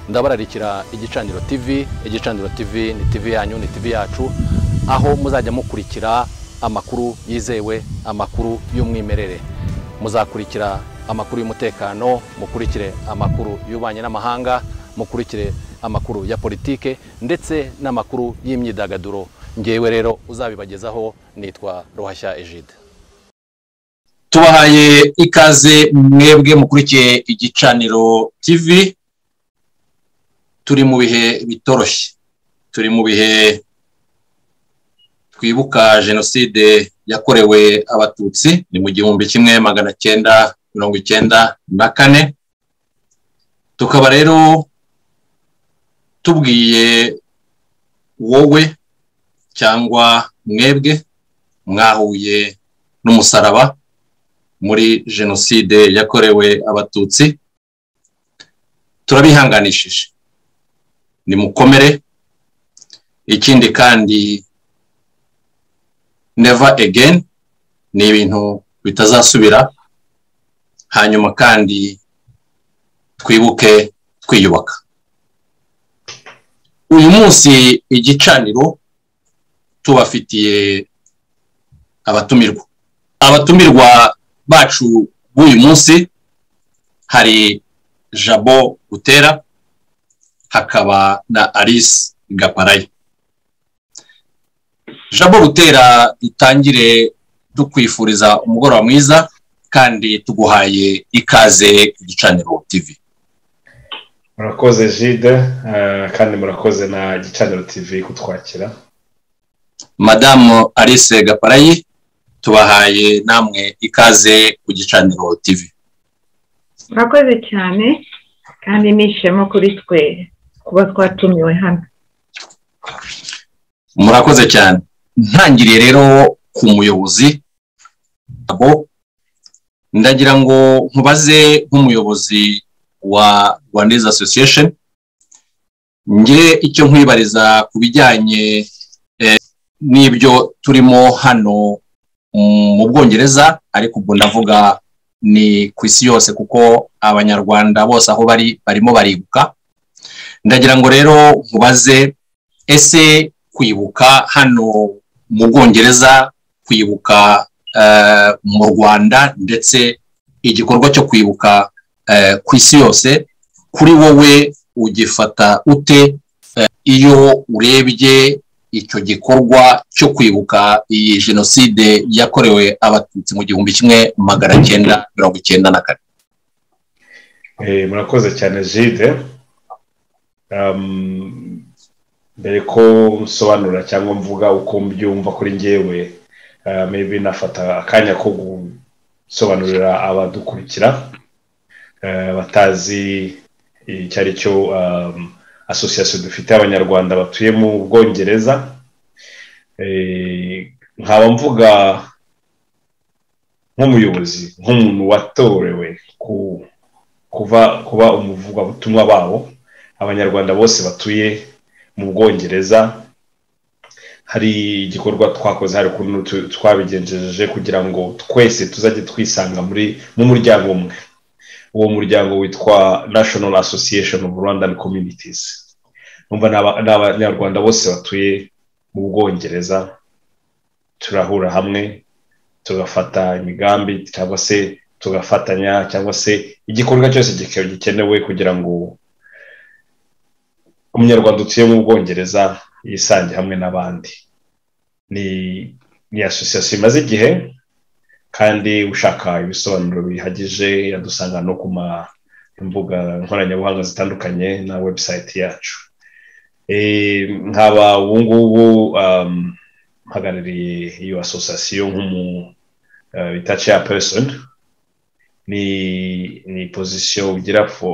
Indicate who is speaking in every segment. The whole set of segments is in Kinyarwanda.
Speaker 1: ndabararikira igicaniro tv igicaniro tv ni tv yanyu ni tv yacu aho muzajya mukurikira amakuru yizewe amakuru y'umwimerere muzakurikira amakuru y'umutekano mukurikire amakuru y'ububanyi n'amahanga mukurikire amakuru ya politike ndetse n'amakuru y'imyidagaduro ngewe rero uzabibagezaho nitwa ruhashya ejide
Speaker 2: tubahaye ikaze mwebwe mukurikiye igicaniro tv turi mu bihe bitoroshye turi mu bihe twibuka jenoside yakorewe abatutsi ni mu gihumbi kimwe magana cyenda mirongo icyenda na kane tukaba rero tubwiye wowe cyangwa mwebwe mwahuye n'umusaraba muri jenoside yakorewe abatutsi turabihanganishije ni mukomere ikindi kandi neva again ni ibintu bitazasubira hanyuma kandi twibuke twiyubaka uyu munsi igicaniro tubafitiye abatumirwa abatumirwa bacu b'uyu munsi hari jabo butera hakaba na alice gaparaye jabo butera dutangire dukwifuriza umugoroba mwiza kandi tuguhaye ikaze igicaniro tv
Speaker 3: murakoze jide kandi murakoze na gicaniro tv kutwakira
Speaker 2: madamu alice gaparayi tubahaye namwe ikaze ku gicaniro tv
Speaker 4: murakoze cyane kandi nishemo kuri twe kuba twatumiwe hano
Speaker 2: murakoze cyane ntangiriye rero ku muyobozi abo ndagira ngo nkubaze nk'umuyobozi wa rwandese association ngire icyo nkwibariza ku bijyanye n'ibyo turimo hano mu bwongereza ariko ubwo ndavuga ni ku isi yose kuko abanyarwanda bose aho bari barimo baribuka ndagira ngo rero nkubaze ese kwibuka hano mu bwongereza kwibuka mu rwanda ndetse igikorwa cyo kwibuka ku isi yose kuri wowe ugifata ute iyo urebye icyo gikorwa cyo kwibuka iyi jenoside yakorewe abatutsi mu gihumbi kimwe magana cyenda mirongo icyenda na kane
Speaker 3: murakoze cyane jide mbere ko nsobanura cyangwa mvuga uko mbyumva kuri ngewe maybe nafata akanya ko gusobanurira abadukurikira batazi icyo ari cyo asosiyasiyo dufite abanyarwanda batuye mu bwongereza nkaba mvuga nk'umuyobozi nk'umuntu watorewe kuba umuvugabutumwa babo abanyarwanda bose batuye mu bwongereza hari igikorwa twakoze hari ukuntu twabigenjeje kugira ngo twese tuzajye twisanga muri mu muryango umwe uwo muryango witwa national association of rwandan communities numva ni abanyarwanda bose batuye mu bwongereza turahura hamwe tugafata imigambi cyangwa se tugafatanya cyangwa se igikorwa cyose gikenewe kugira ngo umunyarwanda utuye mu bwongereza yisange hamwe n'abandi ni asosiyasiyo imaze igihe kandi ushaka ibisobanuro bihagije yadusanga no ku mbuga nkoranyambaga zitandukanye na webusayiti yacu nkaba ubu ngubu mpagarariye iyo asosiyasiyo nk'umu bita ceyapesoni ni ni pozisiyo ugira for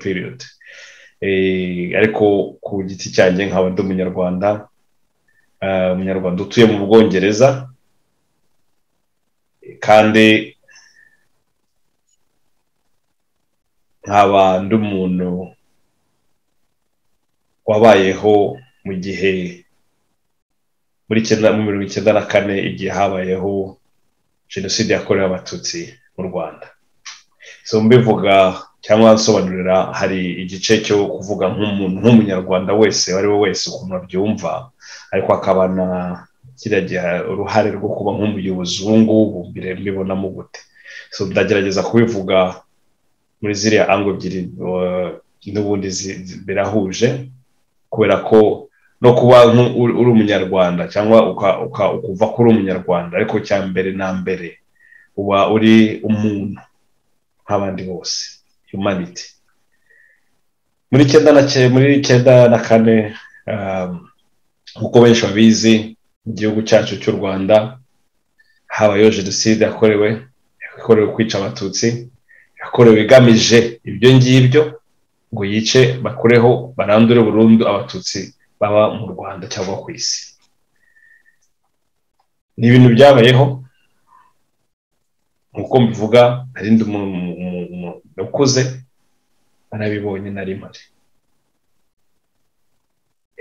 Speaker 3: period ariko ku giti cyanjye nkaba ndi umunyarwanda umunyarwanda utuye mu bwongereza kandi nkaba ndi umuntu wabayeho mu gihe muri mirongo icyenda na kane igihe habayeho jenoside yakorewe abatutsi mu rwanda so mbivuga cyangwa nsobanurira hari igice cyo kuvuga nk'umuntu nk'umunyarwanda wese uwo ari we wese ukuntu abyumva ariko akaba na kiriya gihe uruhare rwo kuba nk'umuyobozi ubu ngubu mbibonamo gute so ndagerageza kubivuga muri ziriya ango ebyiri n'ubundi birahuje kubera ko no kuba uri umunyarwanda cyangwa ukuva ko uri umunyarwanda ariko cya mbere na mbere uba uri umuntu nk'abandi bose humanity muri cyenda na muri cyenda na kane nk'uko benshi babizi mu gihugu cyacu cy'u rwanda habayeho jenoside yakorewe yakorewe kwica abatutsi yakorewe igamije ibyo ngibyo ngo yice bakureho barandure burundu abatutsi baba mu rwanda cyangwa ku isi ni ibintu byabayeho nk'uko mbivuga narindi umuntu ukuze narabibonye na rimwe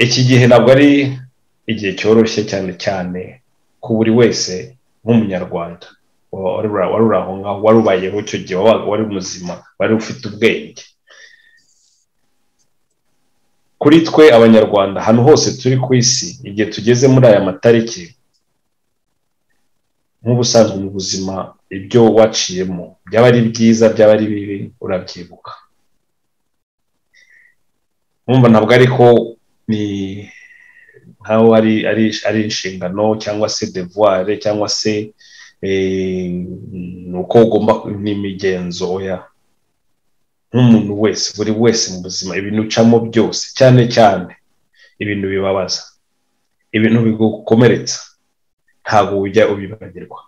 Speaker 3: iki gihe ntabwo ari igihe cyoroshye cyane cyane ku buri wese nk'umunyarwanda wari uri aho ngaho wari ubayeho icyo gihe wabaga wari muzima wari ufite ubwenge kuri twe abanyarwanda ahantu hose turi ku isi igihe tugeze muri aya matariki nk'ubusanzwe mu buzima ibyo waciyemo byaba ari byiza byaba ari bibi urabyibuka mwumva ntabwo ariko ni nkaho ari inshingano cyangwa se devuware cyangwa se uko ugomba n'imigenzo ya nk'umuntu wese buri wese mu buzima ibintu ucamo byose cyane cyane ibintu bibabaza ibintu bigukomeretsa ntabwo ujya ubibagirwa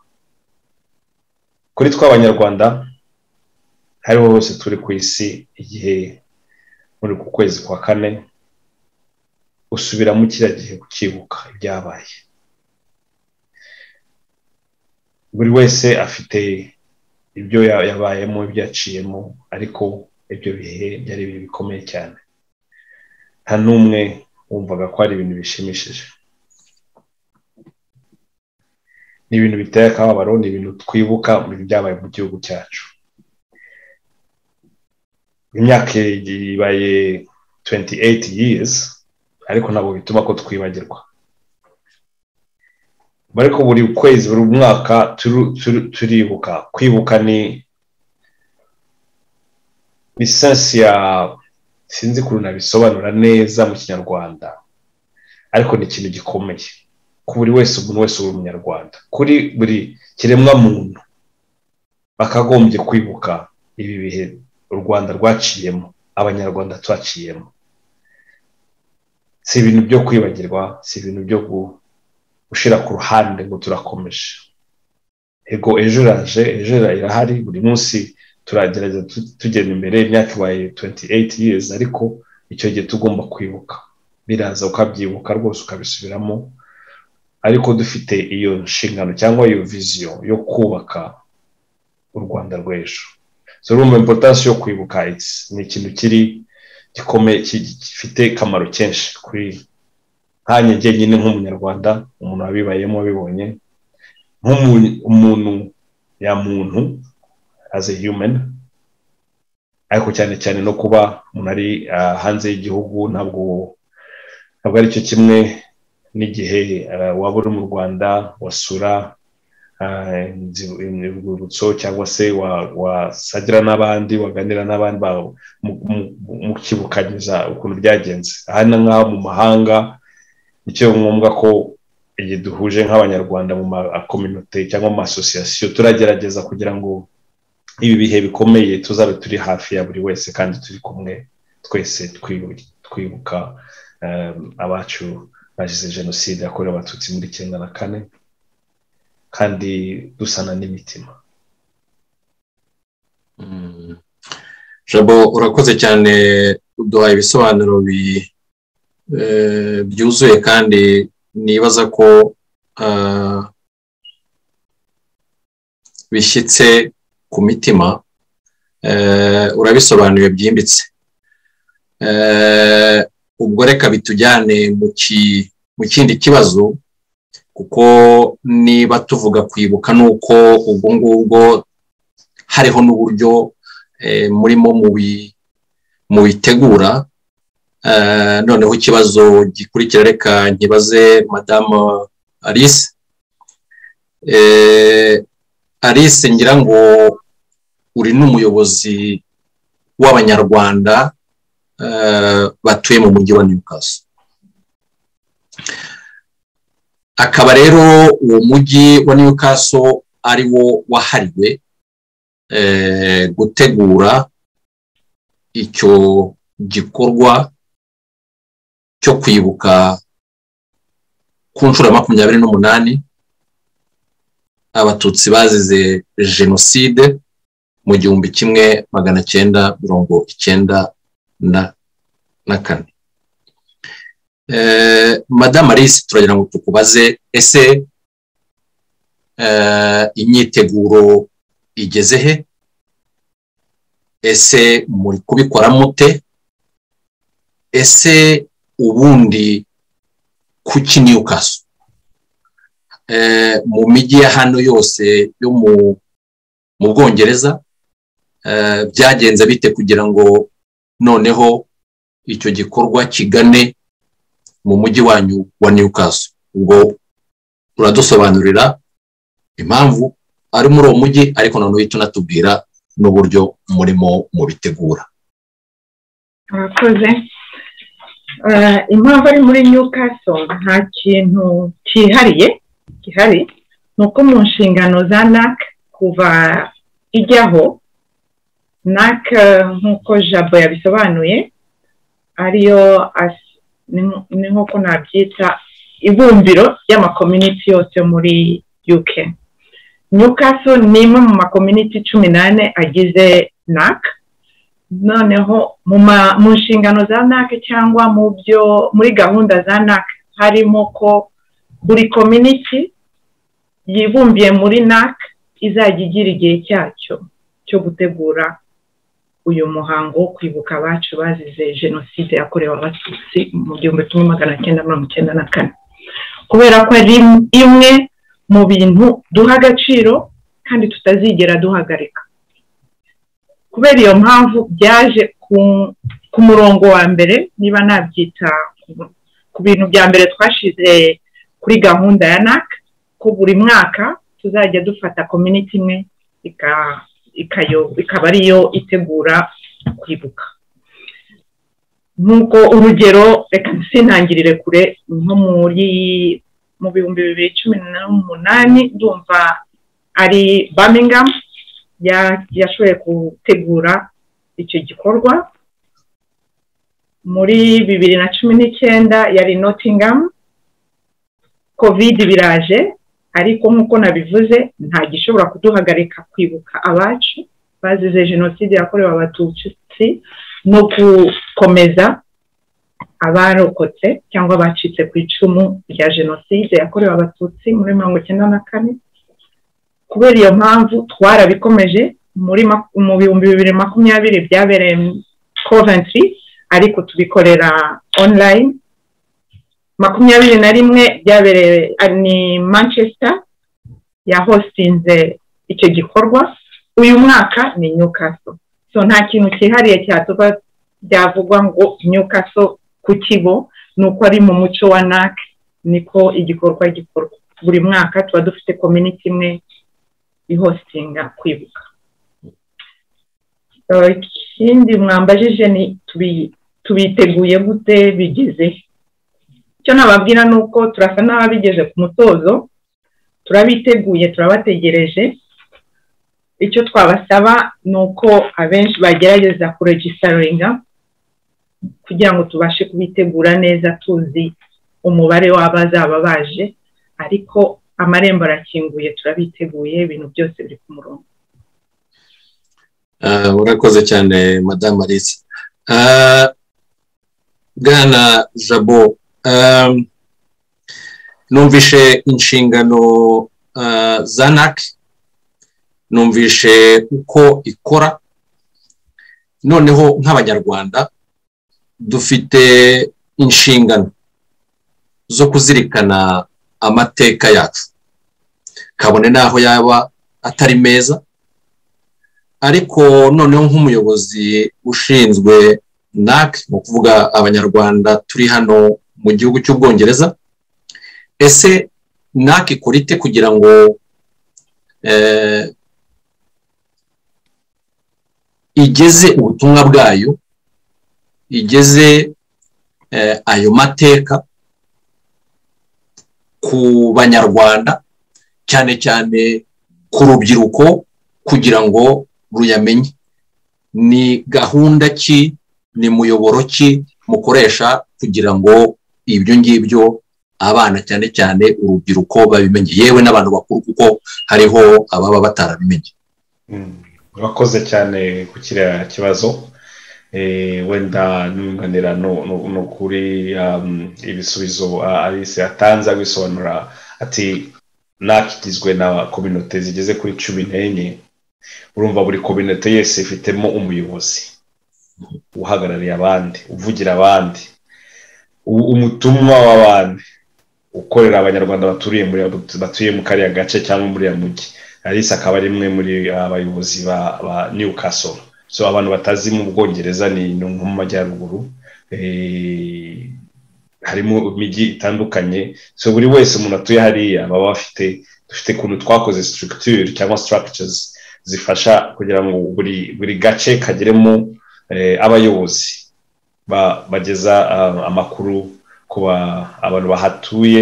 Speaker 3: kuri tw'abanyarwanda hariho hose turi ku isi igihe muri ku kwezi kwa kane usubiramo kiriya gihe ukibuka ibyabaye buri wese afite ibyo yabayemo ibyo yaciyemo ariko ibyo bihe byari ibihe bikomeye cyane nta n'umwe wumvaga ko ari ibintu bishimishije ni ibintu biteye akababaro ni ibintu twibuka byabaye mu gihugu cyacu imyaka ibaye 28 years ariko ntabwo bituma ko twibagirwa ariko buri kwezi buri mwaka turibuka kwibuka ni lisansi ya sinzi ukuntu nabisobanura neza mu kinyarwanda ariko ni ikintu gikomeye ku buri wese umuntu wese uri umunyarwanda kuri buri kiremwa muntu bakagombye kwibuka ibi bihe u rwanda rwaciyemo abanyarwanda twaciyemo si ibintu byo kwibagirwa si ibintu byo gushyira ku ruhande ngo turakomeje ego ejo iraje ejo irahari buri munsi turagerageza tugenda imbere imyaka ibaye 28 years ariko icyo gihe tugomba kwibuka biraza ukabyibuka rwose ukabisubiramo ariko dufite iyo nshingano cyangwa iyo viziyo yo kubaka u rwanda rw'ejo zorumva impotansi yo kwibuka ni ikintu kiri gikomeye gifite akamaro kenshi kuri nkanya nyine nk'umunyarwanda umuntu wabibayemo wabibonye nk'umuntu ya muntu as a human ariko cyane cyane no kuba umuntu ari hanze y'igihugu ntabwo ntabwo ari cyo kimwe n'igihe waba uri mu rwanda wasura urwibutso cyangwa se wasagira n'abandi waganira n'abandi mukibukanyiza ukuntu byagenze aha ni nk'aho mu mahanga nicyo ngombwa ko igihe duhuje nk'abanyarwanda mu makominote cyangwa mu masosiyasiyo turagerageza kugira ngo ibi bihe bikomeye tuzabe turi hafi ya buri wese kandi turi kumwe twese twibuka abacu bagize jenoside yakorewe abatutsi muri icyenda na kane kandi dusana n'imitima
Speaker 5: jabo urakoze cyane uduha ibisobanuro byuzuye kandi nibaza ko bishyitse ku mitima urabisobanuye byimbitse ubwo reka bitujyane mu kindi kibazo kuko niba tuvuga kwibuka ni uko ubwo ngubwo hariho n'uburyo murimo mubitegura noneho ikibazo gikurikira reka nkibaze madamu alice alice ngira ngo uri n'umuyobozi w'abanyarwanda batuye mu mujyi wa newcastle akaba rero uwo mujyi wa newcastle ari wo wahariwe gutegura icyo gikorwa cyo kwibuka ku nshuro ya makumyabiri n'umunani abatutsi bazize jenoside mu gihumbi kimwe magana cyenda mirongo icyenda na kane madamu alice turagira ngo tukubaze ese imyiteguro igeze he ese muri kubikora mute ese ubundi kuki niyukaso mu mijyi ya hano yose yo mu bwongereza byagenze bite kugira ngo noneho icyo gikorwa kigane mu mujyi wanyu wa niyukaso ubwo uradusobanurira impamvu ari muri uwo mujyi ariko noneho uhita unatubwira n'uburyo murimo mubitegura
Speaker 4: murakoze impamvu ari muri newcastle nta kintu cyihariye gihari ni uko mu nshingano za nac kuva ijyaho nac nk'uko jabo yabisobanuye ariyo ni nk'uko nabyita ibumbiro ry'amakominiti yose muri uk newcastle ni imwe mu makominiti cumi n'ane agize nac noneho mu nshingano za nac cyangwa mu byo muri gahunda za nac harimo ko buri kominiti yibumbiye muri nac izajya igira igihe cyacyo cyo gutegura uyu muhango wo kwibuka abacu bazize jenoside yakorewe abatutsi mu gihumbi kimwe magana cyenda mirongo icyenda na kane kubera ko ari imwe mu bintu duha agaciro kandi tutazigera duhagarika kubera iyo mpamvu byaje ku murongo wa mbere niba nabyita ku bintu bya mbere twashize kuri gahunda ya nac ko buri mwaka tuzajya dufata kominiti imwe ikaba ariyo itegura kwibuka nk'uko urugero reka sinangirire kure nko muri mu bihumbi bibiri cumi n'umunani ndumva ari birmingham yashoboye gutegura icyo gikorwa muri bibiri na cumi n'icyenda yari nottingham covid biraje ariko nk'uko nabivuze nta gishobora kuduhagarika kwibuka abacu bazize jenoside yakorewe abatutsi no gukomeza abarokotse cyangwa abacitse ku icumu rya jenoside yakorewe abatutsi muri mirongo icyenda na kane kubera iyo mpamvu twarabikomeje mu bihumbi bibiri makumyabiri byabereye coventry ariko tubikorera online makumyabiri na rimwe byabereye ni manchester yahostinze icyo gikorwa uyu mwaka ni newcastle so nta kintu cyihariye cyatuba byavugwa ngo newcastle ku kigo ni uko ari mu muco wa nac niko igikorwa gikorwa buri mwaka tuba dufite community imwe ihostinga kwibuka ikindi mwambajije ni tubiteguye gute bigeze icyo nababwira ni uko turasa n'ababigeze ku mutozo turabiteguye turabategereje icyo twabasaba ni uko abenshi bagerageza kuregisitaringa kugira ngo tubashe kubitegura neza tuzi umubare w'abazaba baje ariko amarembo arakinguye turabiteguye ibintu byose biri ku murongo
Speaker 5: urakoze cyane madamu alice bwana jabo numvishe inshingano za nac numvishe uko ikora noneho nk'abanyarwanda dufite inshingano zo kuzirikana amateka yacu kabone n'aho yaba atari meza ariko noneho nk'umuyobozi ushinzwe nac ni ukuvuga abanyarwanda turi hano mu gihugu cy'ubwongereza ese nac ikora ite kugira ngo igeze ubutumwa bwayo igeze ayo mateka ku banyarwanda cyane cyane ku rubyiruko kugira ngo ruyamenye ni gahunda ki ni muyoboro ki mukoresha kugira ngo ibyo ngibyo abana cyane cyane urubyiruko babimenye yewe n'abantu bakuru kuko hariho ababa batarabimenye
Speaker 3: urakoze cyane ku kiriya kibazo wenda ntunganira ni ukuri ibisubizo alice yatanze abisobanura ati nakigizwe na kominote zigeze kuri cumi n'enye urumva buri kominote yose ifitemo umuyobozi uhagarariye abandi uvugira abandi umutumwa w'abandi ukorera abanyarwanda baturiye batuye mu kariya gace cyangwa muri uriya mujyi alice akaba ari imwe muri abayobozi ba newcastle so abantu batazi mu bwongereza ni nko mu majyaruguru harimo imijyi itandukanye so buri wese umuntu atuye hariya baba bafite dufite ukuntu twakoze structure cyangwa structures zifasha kugira ngo buri buri gace kageremo abayobozi bageza amakuru ku abantu bahatuye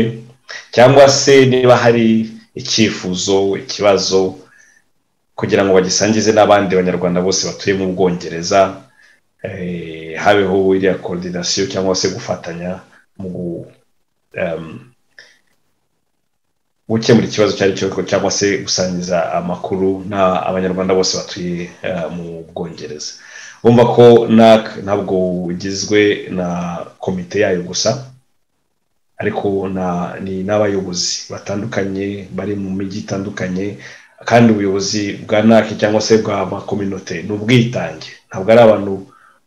Speaker 3: cyangwa se niba hari icyifuzo ikibazo kugira ngo bagisangize n'abandi banyarwanda bose batuye mu bwongereza habeho iriya korodinasiyo cyangwa se gufatanya mu gukemura ikibazo icyo ari cyo cyangwa se gusangiza amakuru abanyarwanda bose batuye mu bwongereza bumva ko ntabwo ugizwe na komite yayo gusa ariko ni n'abayobozi batandukanye bari mu mijyi itandukanye kandi ubuyobozi bwa nac cyangwa se bwa makominote ni ubwitange ntabwo ari abantu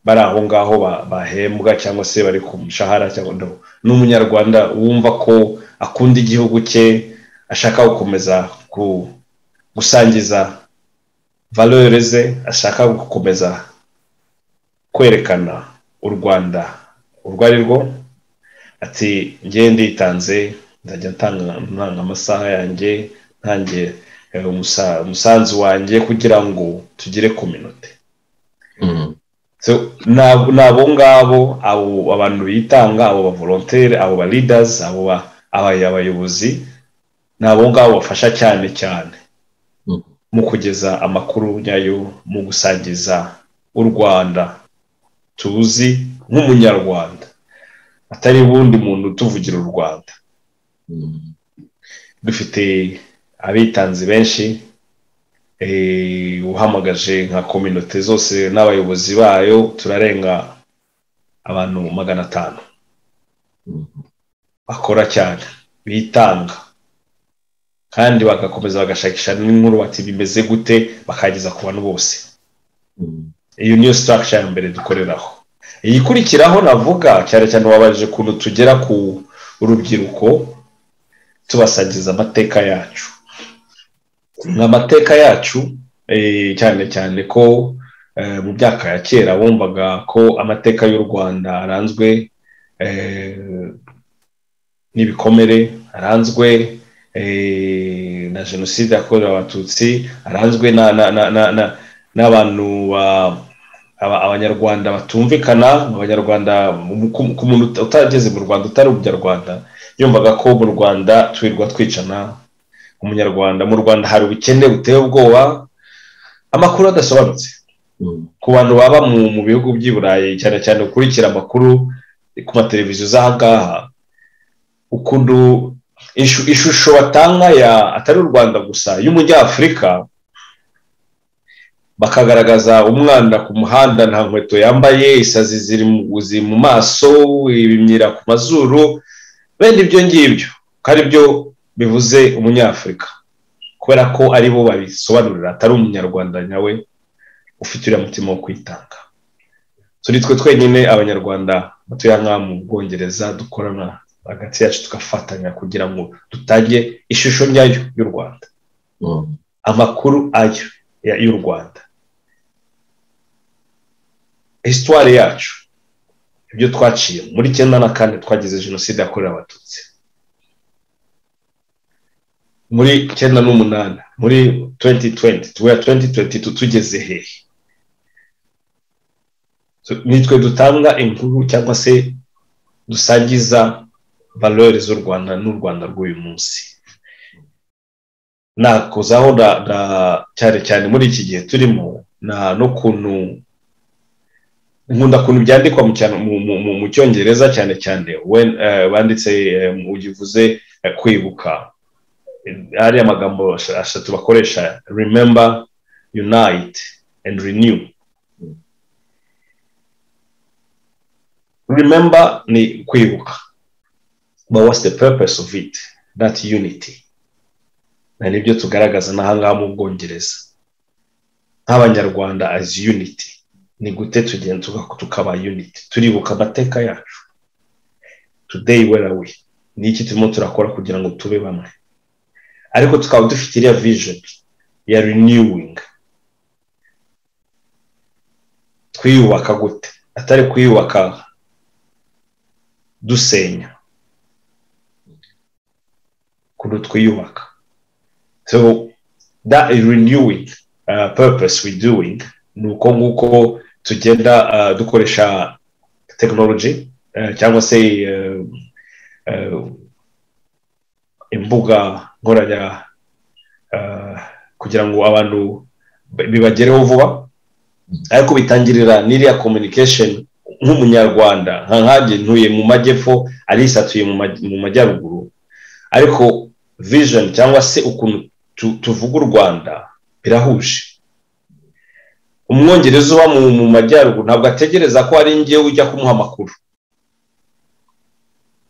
Speaker 3: bari aho ngaho bahembwa cyangwa se bari ku mushahara cyangwa ni umunyarwanda wumva ko akunda igihugu cye ashaka gukomeza gusangiza valore ze ashaka gukomeza kwerekana u rwanda urwo ari rwo ati ngewe nditanze nzajya ntanga amasaha yanjye ntange umusanzu wanjye kugira ngo tugire kominote ni abo ngabo abantu bitanga abo ba volontere abo ba lidazi abo abayobozi ni abo ngabo bafasha cyane cyane mu kugeza amakuru nyayo mu gusangiza u rwanda tuzi nk'umunyarwanda atari ubundi muntu utuvugira u rwanda dufite abitanzi benshi uhamagaje nka kominote zose n'abayobozi bayo turarenga abantu magana atanu bakora cyane bitanga kandi bagakomeza bagashakisha n'inkuru bati bimeze gute bakageza ku bantu bose iyo niyo sitaragishije ya mbere dukoreraho iyikurikiraho navuga cyane cyane wabaje ukuntu tugera ku urubyiruko tubasangiza amateka yacu amateka yacu cyane cyane ko mu myaka ya kera bumvaga ko amateka y'u rwanda aranzwe n'ibikomere aranzwe na jenoside yakorewe abatutsi aranzwe na n'abantu abanyarwanda batumvikana abanyarwanda ku muntu utageze mu rwanda utari umunyarwanda yumvaga ko mu rwanda turirwa twicana umunyarwanda mu rwanda hari ubukene buteye ubwoba amakuru adasobanutse ku bantu baba mu bihugu by'i burayi cyane cyane ukurikira amakuru ku mateleviziyo z'ahangaha ukuntu ishusho batanga ya atari u rwanda gusa y'umunyafurika bakagaragaza umwana ku muhanda nta nkweto yambaye isazi ziri mu maso ibimyira ku mazuru bene ibyo ngibyo ko ari byo bivuze umunyafurika kubera ko ari bo babisobanurira atari umunyarwanda nyawe ufite uriya mutima wo kwitanga turi twe twenyine abanyarwanda batuye nkaho mu bwongereza dukorana hagati yacu tugafatanya kugira ngo dutange ishusho nyayo y'u rwanda amakuru ayo y'u rwanda hisitwari yacu ibyo twaciye muri icyenda na kane twagize jenoside yakorewe abatutsi muri icyenda n'umunani muri tuwenti tuwenti tuweya tuwenti tuwenti tu tugeze hehe nitwe dutanga inkuru cyangwa se dusangiza valori z'u rwanda n'u rwanda rw'uyu munsi nakuzaho na cyane cyane muri iki gihe turimo n'ukuntu nkunda kuntu byandikwa mu cyongereza cyane cyane banditse ugivuze kwibuka hari amagambo atatu bakoresha remember unite and renew remember ni kwibuka but what's the purpose of it that unity na nibyo tugaragaza n'ahangaha mu bwongereza nk'abanyarwanda as unity ni gute tugenda tukaba unity turibuka amateka yacu today where are we ni iki turimo turakora kugira ngo tube bamwe ariko tukaba dufite iriya vision ya renewing twiyubaka gute atari kwiyubaka dusenya ukuntu twiyubaka so that renewing uh, purpose we doing ni uko nguko tugenda uh, dukoresha technology uh, cyangwa se uh, uh, imbuga nkoranya uh, kugira ngo abantu bibagereho vuba ariko bitangirira n'iriya communication nk'umunyarwanda nka nkange ntuye mu majyepfo arisa atuye mu majyaruguru ariko vision cyangwa se ukuntu tuvuga u rwanda birahuje umwongereza uba mu majyaruguru ntabwo ategereza ko ari ngewe ujya kumuha amakuru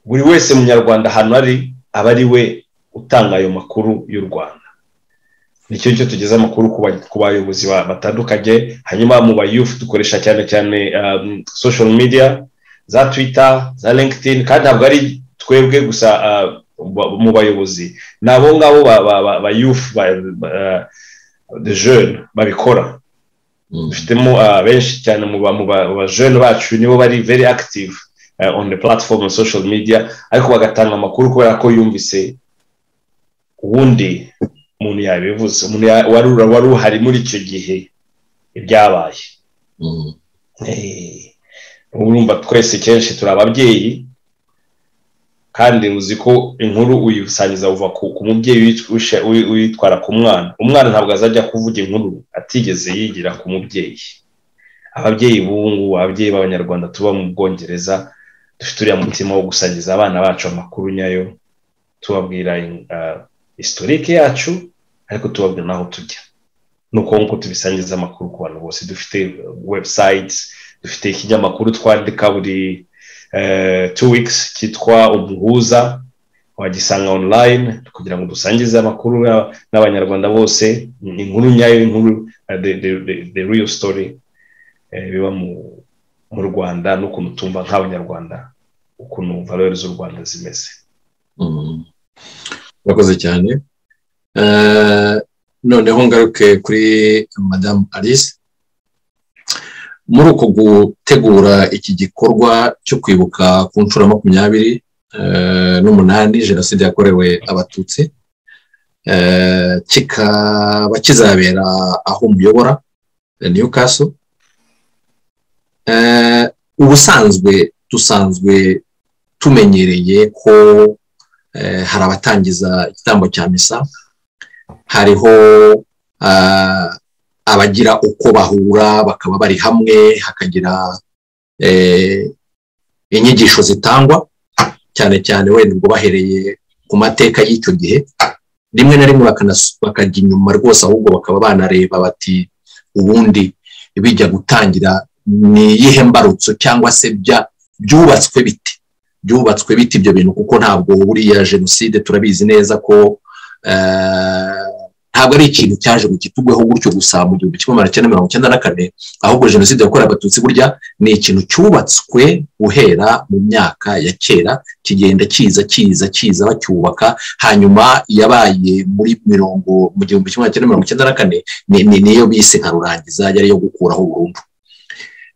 Speaker 3: buri wese munyarwanda ahantu ari aba ari we utanga ayo makuru y'u rwanda nicyo cyo tugeze amakuru ku bayobozi batandukanye hanyuma mu bayufu dukoresha cyane cyane social media za twita za linkedin kandi ntabwo ari twebwe gusa mu bayobozi ni abo ngabo ba yufu de jene babikora dufitemo benshi cyane mu bajene bacu nibo bari very active on the platform on social media ariko bagatanga amakuru kubera ko yumvise uwundi muntu yabivuze umuntu wari uhari muri icyo gihe ibyabaye urumva twese kenshi turi ababyeyi kandi uzi ko inkuru uyisangiza uva ku mubyeyi uyitwara ku mwana umwana ntabwo azajya kuvuga inkuru atigeze yigira ku mubyeyi ababyeyi bungu ababyeyi b'abanyarwanda tuba mu bwongereza dufite uriya mutima wo gusangiza abana bacu amakuru nyayo tubabwira isitorike yacu ariko tubabwira n'aho tujya ni uko nguko tubisangiza amakuru ku bantu bose dufite webusayiti dufite ikinyamakuru twandika buri two weeks cyitwa umuhuza wagisanga online kugira ngo dusangize amakuru n'abanyarwanda bose inkuru nyayo inkuru the real story biba mu rwanda n'ukuntu tumva nk'abanyarwanda ukuntu valori z'u rwanda zimeze
Speaker 5: urakoze cyane noneho ngaruke kuri madamu alice muri uko gutegura iki gikorwa cyo kwibuka ku nshuro makumyabiri n'umunani jenoside yakorewe abatutsi kikaba kizabera aho umuyobora niyo kaso ubusanzwe dusanzwe tumenyereye ko hari abatangiza igitambo cya misa hariho abagira uko bahura bakaba bari hamwe hakagira inyigisho zitangwa cyane cyane wenda ubwo bahereye ku mateka y'icyo gihe rimwe na rimwe bakajya inyuma rwose ahubwo bakaba banareba bati ubundi bijya gutangira ni iyihe mbarutso cyangwa se byubatswe biti byubatswe biti ibyo bintu kuko ntabwo buriya jenoside turabizi neza ko ntabwo ari ikintu cyaje ngo gitugweho gutyo gusa mu gihumbi kimwe magana cyenda mirongo icyenda na kane ahubwo jenoside yakorewe abatutsi burya ni ikintu cyubatswe guhera mu myaka ya kera kigenda kiza kiza kiza bacyubaka hanyuma yabaye muri mirongo mu gihumbi kimwe magana cyenda mirongo icyenda na kane niyo bise nka rurangiza yari iyo gukuraho burundu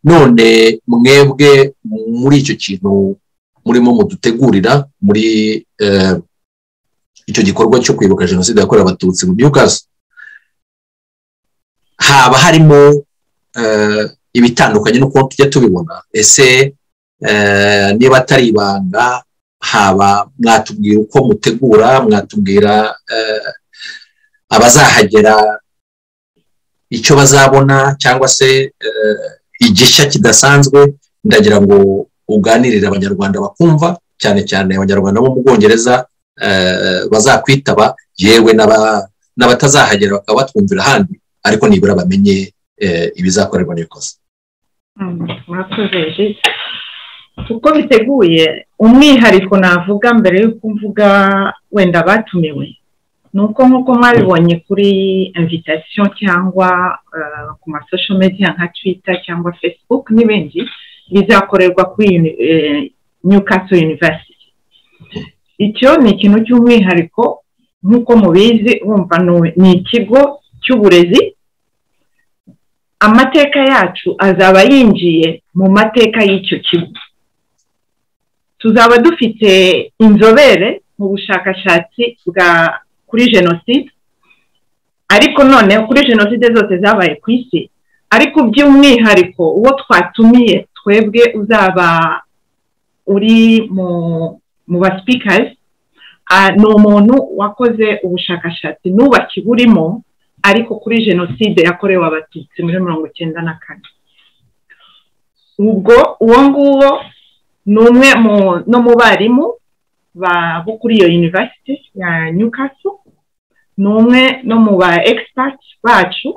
Speaker 5: none mwebwe muri icyo kintu murimo mudutegurira muri icyo gikorwa cyo kwibuka jenoside yakorewe abatutsi mu by'ukazi haba harimo ibitandukanye n'uko tujya tubibona ese niba atari ibanga haba mwatubwira uko mutegura mwatubwira abazahagera icyo bazabona cyangwa se igishya kidasanzwe ndagira ngo uganirire abanyarwanda bakumva cyane cyane abanyarwanda bo mu bwongereza bazakwitaba yewe n'abatazahagera bakaba batwumvira ahandi ariko nibura bamenye ibizakorerwa n'ibikoze
Speaker 4: mwakoze uko biteguye umwihariko navuga mbere y'uko mvuga wenda batumiwe ni uko nk'uko mwabibonye kuri invitasiyo cyangwa ku masosho media nka twita cyangwa facebook n'ibindi bizakorerwa kuri Newcastle University icyo ni ikintu cy'umwihariko nk'uko mubizi wumva ni ikigo cy'uburezi amateka yacu azaba yinjiye mu mateka y'icyo kigo tuzaba dufite inzobere mu bushakashatsi bwa kuri jenoside ariko none kuri jenoside zose zabaye ku isi ariko by'umwihariko uwo twatumiye twebwe uzaba uri mu basipikazi ni umuntu wakoze ubushakashatsi n'ubaki burimo ariko kuri jenoside yakorewe abatutsi muri mirongo icyenda na kane ubwo uwo nguwo ni umwe no mu barimu bo kuri iyo yunivasiti ya nyukasu ni umwe no mu ba egisipati bacu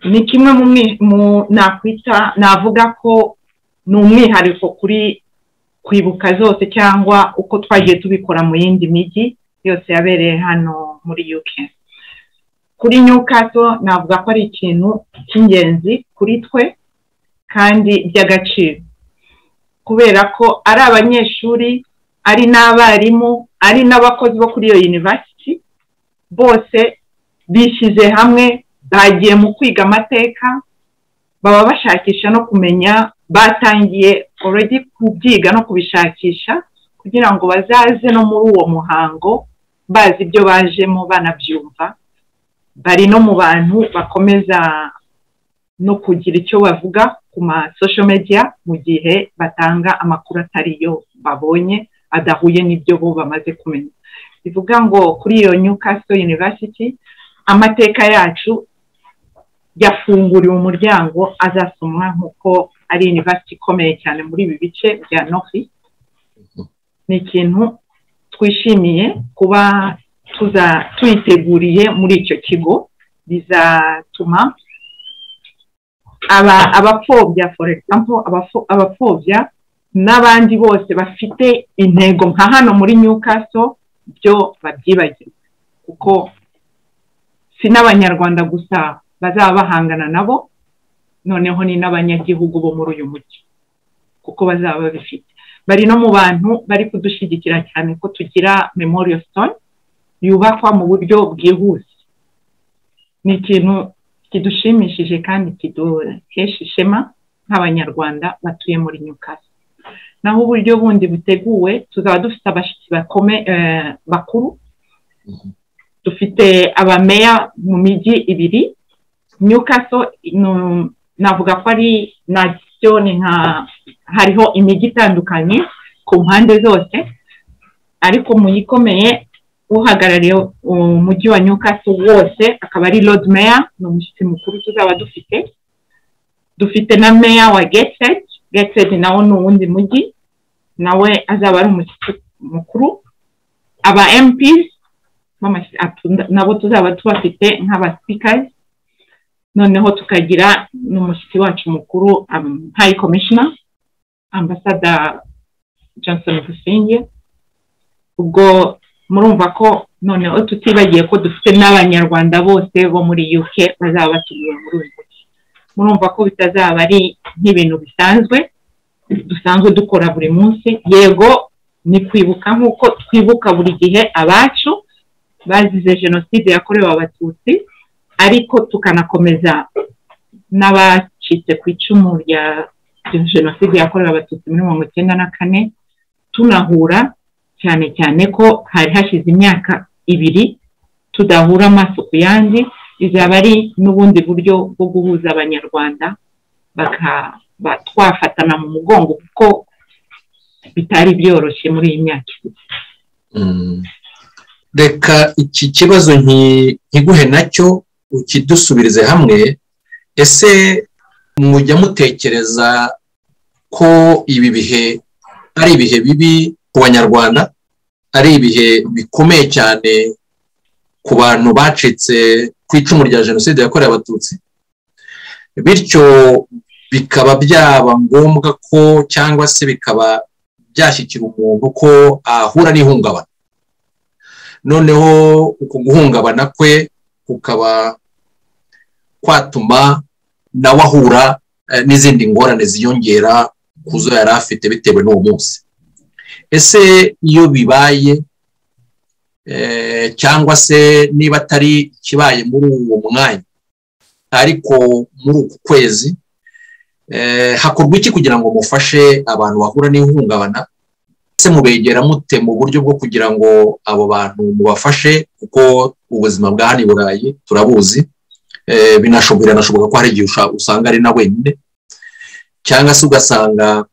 Speaker 4: ni kimwe mu nakwita navuga ko ni umwihariko kuri kwibuka zose cyangwa uko twagiye tubikora mu yindi mijyi yose yabereye hano muri yuke kuri nyukato navuga ko ari ikintu cy'ingenzi kuri twe kandi by'agaciro kubera ko ari abanyeshuri ari n'abarimu ari n'abakozi bo kuri iyo yunivasiti bose bishyize hamwe bagiye mu kwiga amateka baba bashakisha no kumenya batangiye already kubyiga no kubishakisha kugira ngo bazaze no muri uwo muhango bazi ibyo bajemo banabyumva bari no mu bantu bakomeza no kugira icyo bavuga ku masosho media mu gihe batanga amakuru atari yo babonye adahuye n'ibyo bo bamaze kumenya bivuga ngo kuri iyo Newcastle University amateka yacu yafunguriwe umuryango azasomwa nk'uko ari university ikomeye cyane muri ibi bice bya nofi ni ikintu twishimiye kuba tuyiteguriye muri icyo kigo bizatuma abapfobya for example abapfobya n'abandi bose bafite intego nka hano muri Newcastle byo babyibagirwa kuko si n'abanyarwanda gusa bazaba bahangana nabo noneho ni n'abanyagihugu bo muri uyu mujyi kuko bazaba babifite bari no mu bantu bari kudushyigikira cyane ko tugira memorial stone yubakwa mu buryo bwihuse ni ikintu kidushimishije kandi kiduhesha ishema nk'abanyarwanda batuye muri nyakatsi naho uburyo bundi buteguwe tuzaba dufite abashyitsi bakuru dufite abameya mu mijyi ibiri nyukaso navuga ko ari nadiyo ni nka hariho imijyi itandukanye ku mpande zose ariko mu yikomeye uhagarariye umujyi wa Newcastle wose akaba ari Lord Mayor ni umushyitsi mukuru tuzaba dufite dufite na Mayor wa Gateshead Gateshead nawo ni uwundi mujyi nawe azaba ari umushyitsi mukuru aba MPs nabo tuzaba tubafite nk'aba speakers noneho tukagira n'umushyitsi wacu mukuru High Commissioner Ambassador Johnson Busingye ubwo murumva ko noneho tutibagiye ko dufite n'abanyarwanda bose bo muri UK bazaba batumiwe muri uyu mujyi murumva ko bitazaba ari nk'ibintu bisanzwe dusanzwe dukora buri munsi yego ni kwibuka nk'uko twibuka buri gihe abacu bazize jenoside yakorewe abatutsi ariko tukanakomeza icitse ku icumu rya jenoside yakorewe abatutsi muri mirongo icyenda na kane tunahura cyane cyane ko hari hashize imyaka ibiri tudahura amaso ku yandi bizaba ari n'ubundi buryo bwo guhuza abanyarwanda twafatana mu mugongo kuko bitari byoroshye muri iyi myaka ibiri
Speaker 5: reka iki kibazo nkiguhe nacyo ukidusubirize hamwe ese mujya mutekereza ko ibi bihe ari ibihe bibi ku banyarwanda ari ibihe bikomeye cyane ku bantu bacitse ku icumu rya jenoside yakorewe abatutsi bityo bikaba byaba ngombwa ko cyangwa se bikaba byashyikira umuntu ko ahura n'ihungabana noneho uku guhungabana kwe kukaba kwatuma nawe ahura n'izindi ngorane ziyongera ku zo yari afite bitewe n'uwo munsi ese iyo bibaye cyangwa se niba atari ikibaye muri uwo mwanya ariko muri uku kwezi hakorwa iki kugira ngo mufashe abantu bahura n'ihungabana ese mubegera mute mu buryo bwo kugira ngo abo bantu mubafashe kuko ubuzima bwa hano i burayi turabuzi biranashoboka ko hari igihe usanga ari na wenyine cyangwa se ugasanga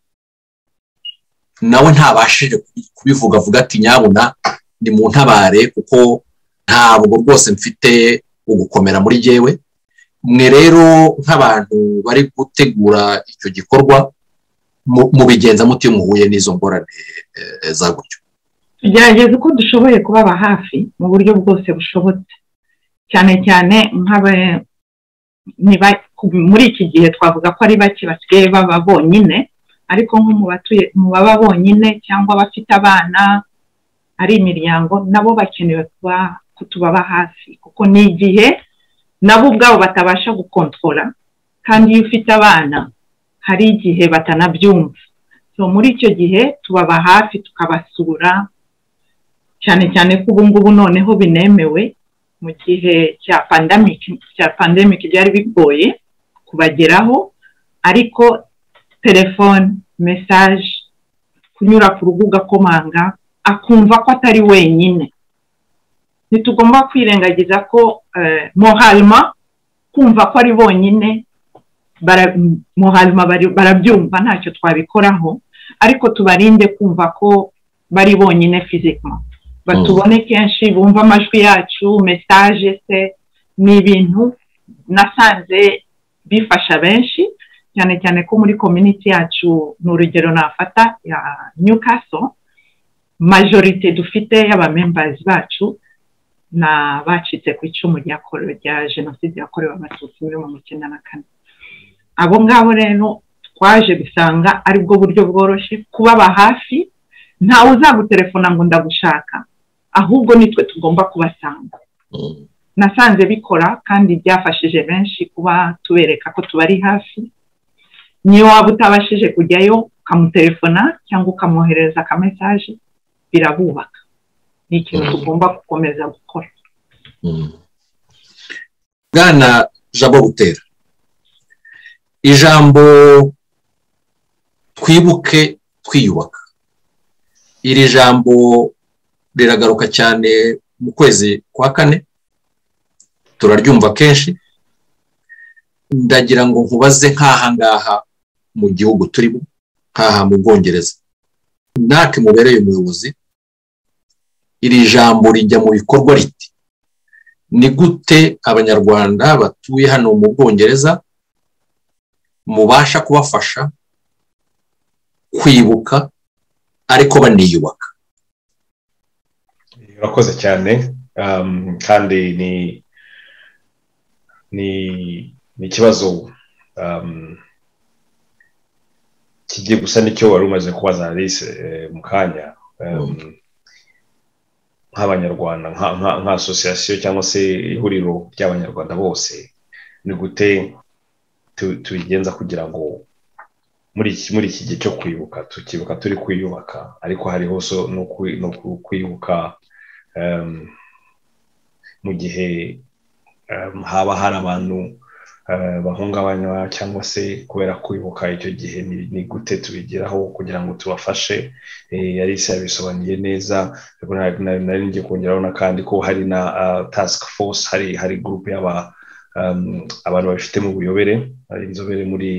Speaker 5: nawe ntabashije kubivuga avuga ati nyabuna ni mu ntabare kuko ntabwo rwose mfite ugukomera muri jyewe mwe rero nk'abantu bari gutegura icyo gikorwa mubigenza muti iyo muhuye n'izo ngorane za gutyo
Speaker 4: tugerageza uko dushoboye kubaba hafi mu buryo bwose bushobotse cyane cyane muri iki gihe twavuga ko ari bake basigaye baba bonyine ariko nko mu baba bonyine cyangwa abafite abana ari imiryango nabo bakenewe kutubaba hafi kuko ni igihe nabo ubwabo batabasha gukontorora kandi iyo ufite abana hari igihe batanabyumva so muri icyo gihe tubaba hafi tukabasura cyane cyane ko ubu ngubu noneho binemewe mu gihe cya pandemike cya pandemike byari bigoye kubageraho ariko telefone mesaje kunyura ku rubuga akomanga akumva ko atari wenyine ntitugomba kwirengagiza ko moharima kumva ko ari bonyine moharima barabyumva ntacyo twabikoraho ariko tubarinde kumva ko bari bonyine fizikama batubone kenshi bumva amajwi yacu mesaje se ni ibintu nasanze bifasha benshi cyane cyane ko muri kominiti yacu ni urugero nafata ya nyukaso majorite dufite y'abamembazi bacu ni abacitse ku icumu rya jenoside yakorewe abatutsi muri mirongo icyenda na kane abo ngabo rero twaje gusanga ari bwo buryo bworoshye kubaba hafi ntawe uzagutelefona ngo ndagushaka ahubwo nitwe tugomba kubasanga nasanze bikora kandi byafashije benshi kuba tubereka ko tubari hafi niyo waba utabashije kujyayo ukamutelefona cyangwa ukamwohereza akamesaje birabubaka ni ikintu tugomba gukomeza gukora
Speaker 5: bwana jabo butera ijambo twibuke twiyubaka iri jambo riragaruka cyane mu kwezi kwa kane turaryumva kenshi ndagira ngo nkubaze nk'aha ngaha mu gihugu turimo nk'aha mu bwongereza natwe mubereye umuyobozi iri jambo rijya mu bikorwa riti ni gute abanyarwanda batuye hano mu bwongereza mubasha kubafasha kwibuka ariko baniyubaka
Speaker 3: urakoze cyane kandi ni ni ni ikibazo kigiye gusa n'icyo wari umaze kubaza alice mu kanya nk'abanyarwanda nka asosiyasiyo cyangwa se ihuriro ry'abanyarwanda bose ni gute tubigenza kugira ngo muri iki gihe cyo kwibuka tukibuka turi kwiyubaka ariko hariho no kwibuka mu gihe haba hari abantu bahungabanywa cyangwa se kubera kwibuka icyo gihe ni gute tubigeraho kugira ngo tubafashe yari isi yabisobanuye neza nari ngiye kongeraho n'akandi ko hari na task force hari hari gurupe abantu babifite mu buyobere inzobere muri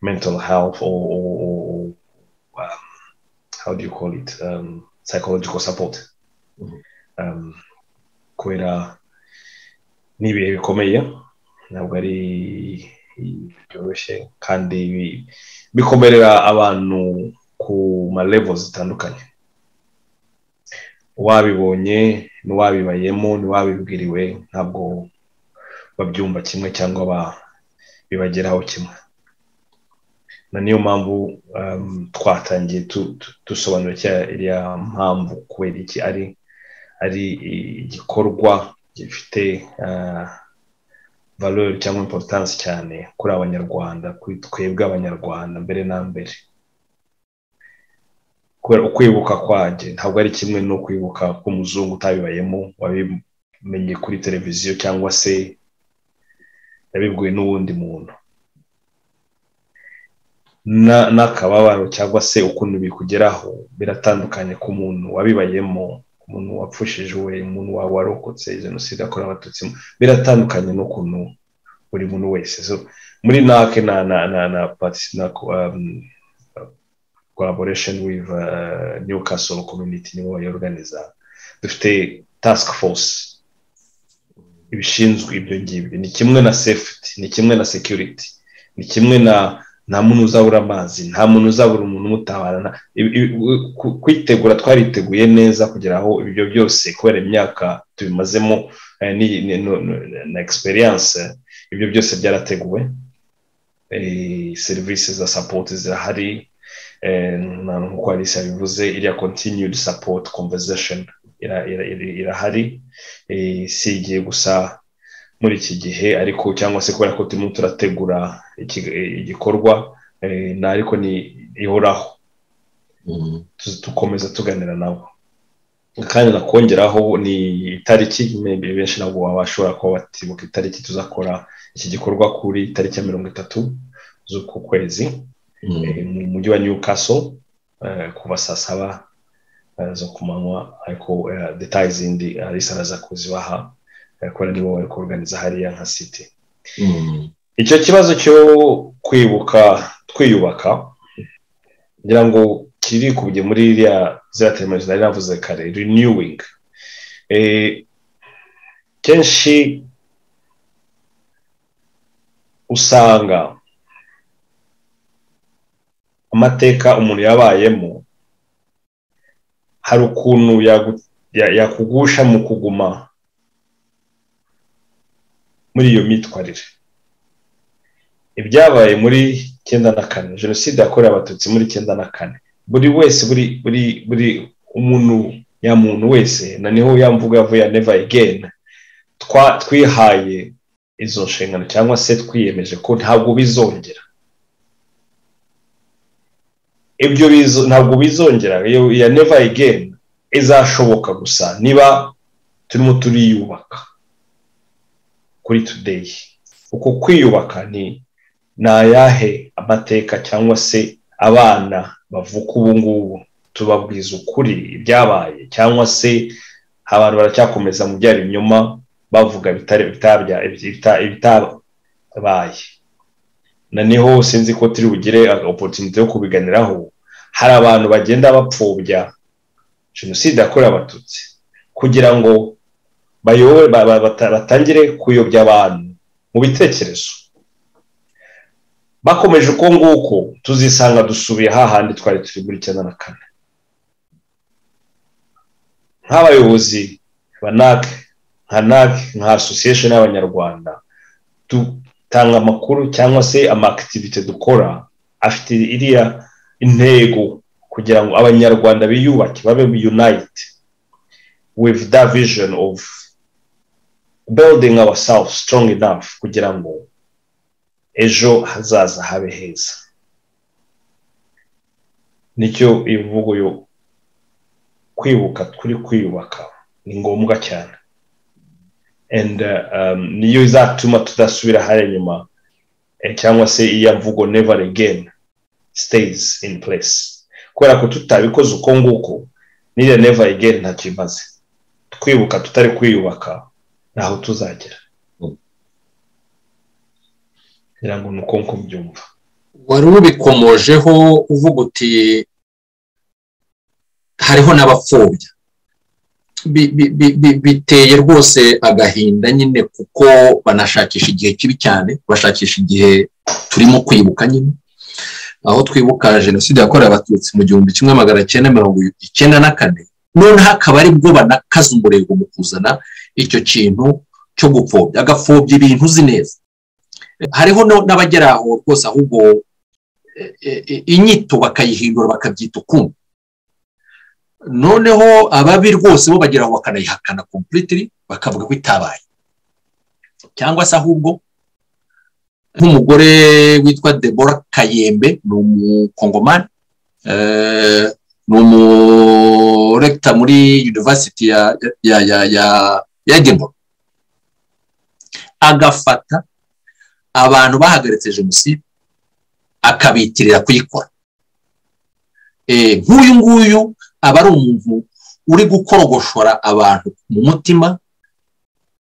Speaker 3: mental health or, or, or um, how do you call it um, psychological support mm -hmm. um, kubera ni ibihe bikomeye ntabwo ari byoroshye kandi bikomerera abantu ku ma level zitandukanye wabibonye n'uwabibayemo n'uwabibwiriwe ntabwo babyumva kimwe cyangwa bibageraho kimwe na niyo mpamvu twatangiye dusobanura iriya mpamvu kubera iki ari ari igikorwa gifite valori cyangwa importance cyane kuri abanyarwanda kuri twebwe abanyarwanda mbere na mbere kubera ukwibuka kwanjye ntabwo ari kimwe no kwibuka k'umuzungu utabibayemo wabimenye kuri televiziyo cyangwa se yabibwiwe n'uwundi muntu n'akababaro cyangwa se ukuntu bikugeraho biratandukanye ku muntu wabibayemo umuntu wapfushijwe umuntu warokotse jenoside yakorewe abatutsi biratandukanye n'ukuntu buri muntu wese muri nake na na na na na collaboration with newcastle community nibo bayorganiza dufite task force ibishinzwe ibyo ngibyo ni kimwe na safety ni kimwe na security ni kimwe na nta muntu uzabura amazi nta muntu uzabura umuntu umutabarana kwitegura twariteguye neza kugira aho ibyo byose kubera imyaka tubimazemo na egisperiyanse ibyo byose byarateguwe serivisi za sapoti zirahari nk'uko arisa bivuze iriya kontiniyudi sapoti komvesheni irahari si igihe gusa muri iki gihe ariko cyangwa se kubera ko turimo turategura igikorwa na ariko ni ihoraho dukomeza tuganira nabo kandi nakongeraho ni itariki benshi ntabwo bashobora kuba batibuka itariki tuzakora iki gikorwa kuri tariki ya mirongo itatu z'uku kwezi mu mujyi wa newcastle kuva saa saba zo ku manywa ariko detaye zindi arisa araza kuzibaha kubera nibo bari kuruganiza hariya nka siti icyo kibazo cyo kwibuka twiyubaka ngira ngo kiri kubye muri iriya ziriya teremuzi nari navuze kare renewingi kenshi usanga amateka umuntu yabayemo hari ukuntu yakugusha mu kuguma muri iyo myitwarire ibyabaye muri cyenda na kane jenoside yakorewe abatutsi muri cyenda na kane buri wese buri buri buri umuntu ya muntu wese na niho yamvuga yavuye ya neva egeni twihaye izo nshingano cyangwa se twiyemeje ko ntabwo bizongera ibyo ntabwo bizongera iyo ya neva egeni izashoboka gusa niba turimo turiyubaka kuri today uko kwiyubaka ni ayahe amateka cyangwa se abana bavuka ubu ngubu tubabwiza ukuri ibyabaye cyangwa se abantu baracyakomeza mu byari binyoma bavuga ibitabaye na niho sinzi ko turi bugire oporutunite yo kubiganiraho hari abantu bagenda bapfobya jenoside yakorewe abatutsi kugira ngo batangire kuyobya abantu mu bitekerezo bakomeje uko nguko tuzisanga dusubiye hahandi twari turi muri cyenda na kane nk'abayobozi banake nka nake nka asosiyesheni y'abanyarwanda dutanga amakuru cyangwa se amakitivite dukora afite iriya intego kugira ngo abanyarwanda biyubake babe yunayiti with that vision of building ourselves strong enough kugira ngo ejo hazaza habe heza nicyo imvugo yo kwibuka turi kwiyubaka ni ngombwa cyane and, uh, um, niyo izatuma tudasubira hariya inyuma eh, cyangwa se iya mvugo never again stays in place kubera ko tutabikoze uko nguko n'iriya never again ntacyo imaze twibuka tutari kwiyubaka ntaho tuzagera ngira ngo ni uko nko mbyumva
Speaker 5: wari ubikomojeho uvuga uti hariho n'abapfobya Bi- bi- bi- bi- biteye rwose agahinda nyine kuko banashakisha igihe kibi cyane bashakisha igihe turimo kwibuka nyine aho twibuka jenoside yakorewe abatutsi mu gihumbi kimwe magana cyenda mirongo icyenda na kane noneho akaba ari bwo banakaza umurego mu kuzana icyo kintu cyo gupfobya agapfobya ibintu uzi neza hariho no- n'abagera aho rwose ahubwo eh, eh, eh, inyito bakayihindura bakabyita ukundi noneho ababi rwose bo bagera aho bakanayihakana completely bakavuga ko itabaye cyangwa se ahubwo nk'umugore witwa Deborah kayembe ni umukongomani eh, ni umurekita muri yunivasiti ya ya ya ya ya Edinburgh. agafata abantu bahagaritse jenoside akabitirira kuyikora Eh, nk'uyu nguyu aba ari umuntu uri gukorogoshora abantu mu mutima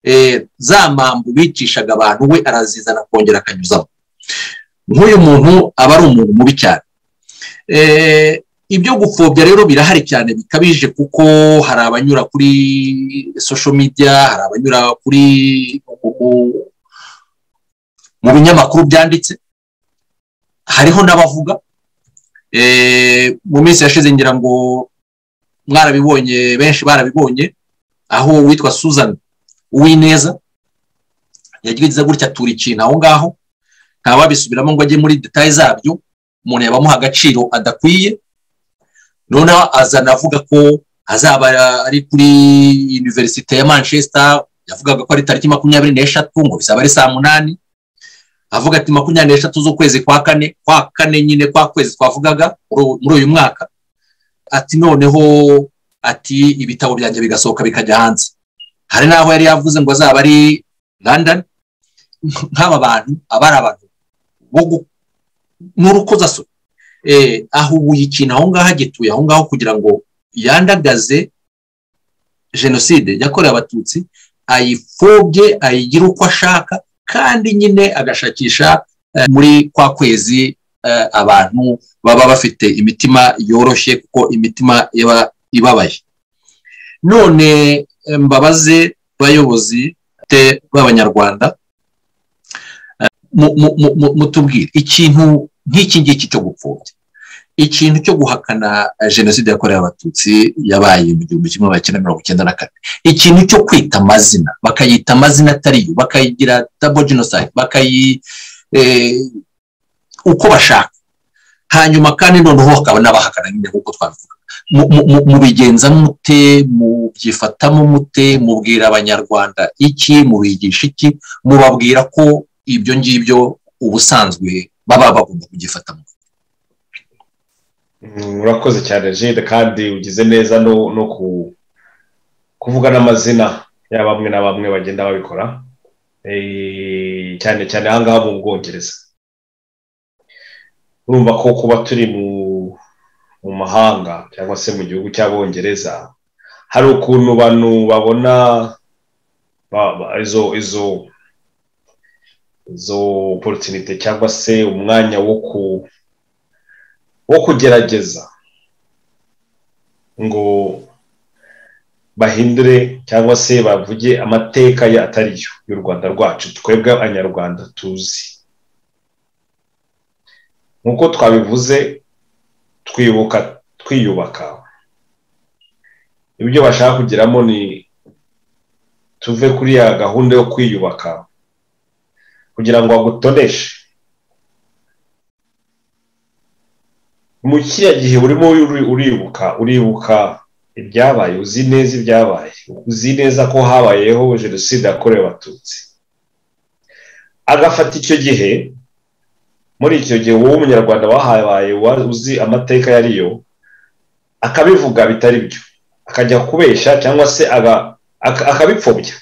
Speaker 5: eh, za mpamvu bicishaga abantu we arazizana akongera akanyuzamo nk'uyu muntu aba ari umuntu mubi cyane Eh, ibyo gupfobya rero birahari cyane bikabije kuko hari abanyura kuri social media hari abanyura kuri mu- mu- mu binyamakuru byanditse hariho n'abavuga Eh, mu minsi yashize ngira ngo mwarabibonye benshi barabibonye aho uwitwa Susan Uwineza yagize gutya atura ikintu aho ngaho ntawabisubiramo ngo ajye muri detaye zabyo umuntu yabamuha agaciro adakwiye noneho azana avuga ko azaba ari kuri univerisite ya manchester yavugaga ko ari tariki makumyabiri n'eshatu ngo bizaba ari saa munani avuga ati makumyabiri n'eshatu z'ukwezi kwa kane kwa kane nyine kwa kwezi twavugaga muri- muri uyu mwaka ati noneho ati ibitabo byanjye bigasohoka bikajya hanze hari n'aho yari yavuze ngo azaba ari london nk'aba bantu aba ari abantu bo gu- n'urukozasoni Eh, ahubuye ikintu aho ngaho agituye aho ngaho kugira ngo yandagaze jenoside yakorewe abatutsi ayipfobye ayigire uko ashaka kandi nyine agashakisha eh, muri kwa kwezi eh, abantu baba bafite imitima yoroshye kuko imitima iba ibabaye none eh, mbabaze bayobozi te b'abanyarwanda eh, mu- mu- mu- mu- mutubwire ikintu nk'iki ngiki cyo gupfobya ikintu cyo guhakana eh, jenoside yakorewe abatutsi yabaye mu gihumbi kimwe magana cyenda mirongo icyenda na kane ikintu cyo kwita amazina bakayita amazina atari yo bakayigira dabo genoside bakayi eh, uko bashaka hanyuma kandi noneho hakaba n'abahakana nyine nk'uko twabivuga Mu- mu- mu- mubigenza mute mubyifatamo mute mubwira abanyarwanda iki mubigisha iki mubabwira ko ibyo ngibyo ubusanzwe baba bagomba kugifatamo
Speaker 3: Mm, urakoze cyane jide kandi ugize neza no no ku- kuvuga n'amazina ya bamwe na bamwe bagenda babikora Eh, cyane cyane aha ngaha mu bwongereza urumva ko kuba turi mu mu mahanga cyangwa se mu gihugu cy'abongereza hari ukuntu bantu babona ba- ba- izo izo izo opportunity cyangwa se umwanya wo ku wo kugerageza ngo bahindure cyangwa se bavuge amateka ye atari yo y'u rwanda rwacu twebwe abanyarwanda tuzi nk'uko twabivuze twibuka twiyubaka ibyo bashaka kugeramo ni tuve kuri ya gahunda yo kwiyubaka kugira ngo agutoneshe mu kiriya gihe urimo uri- uribuka uribuka ibyabaye uzi neza ibyabaye uzi neza ko habayeho jenoside yakorewe abatutsi agafata icyo gihe muri icyo gihe wowe umunyarwanda wahabaye wa- uzi amateka yariyo akabivuga bitari byo akajya kubeshya cyangwa se aga- aka- akabipfobya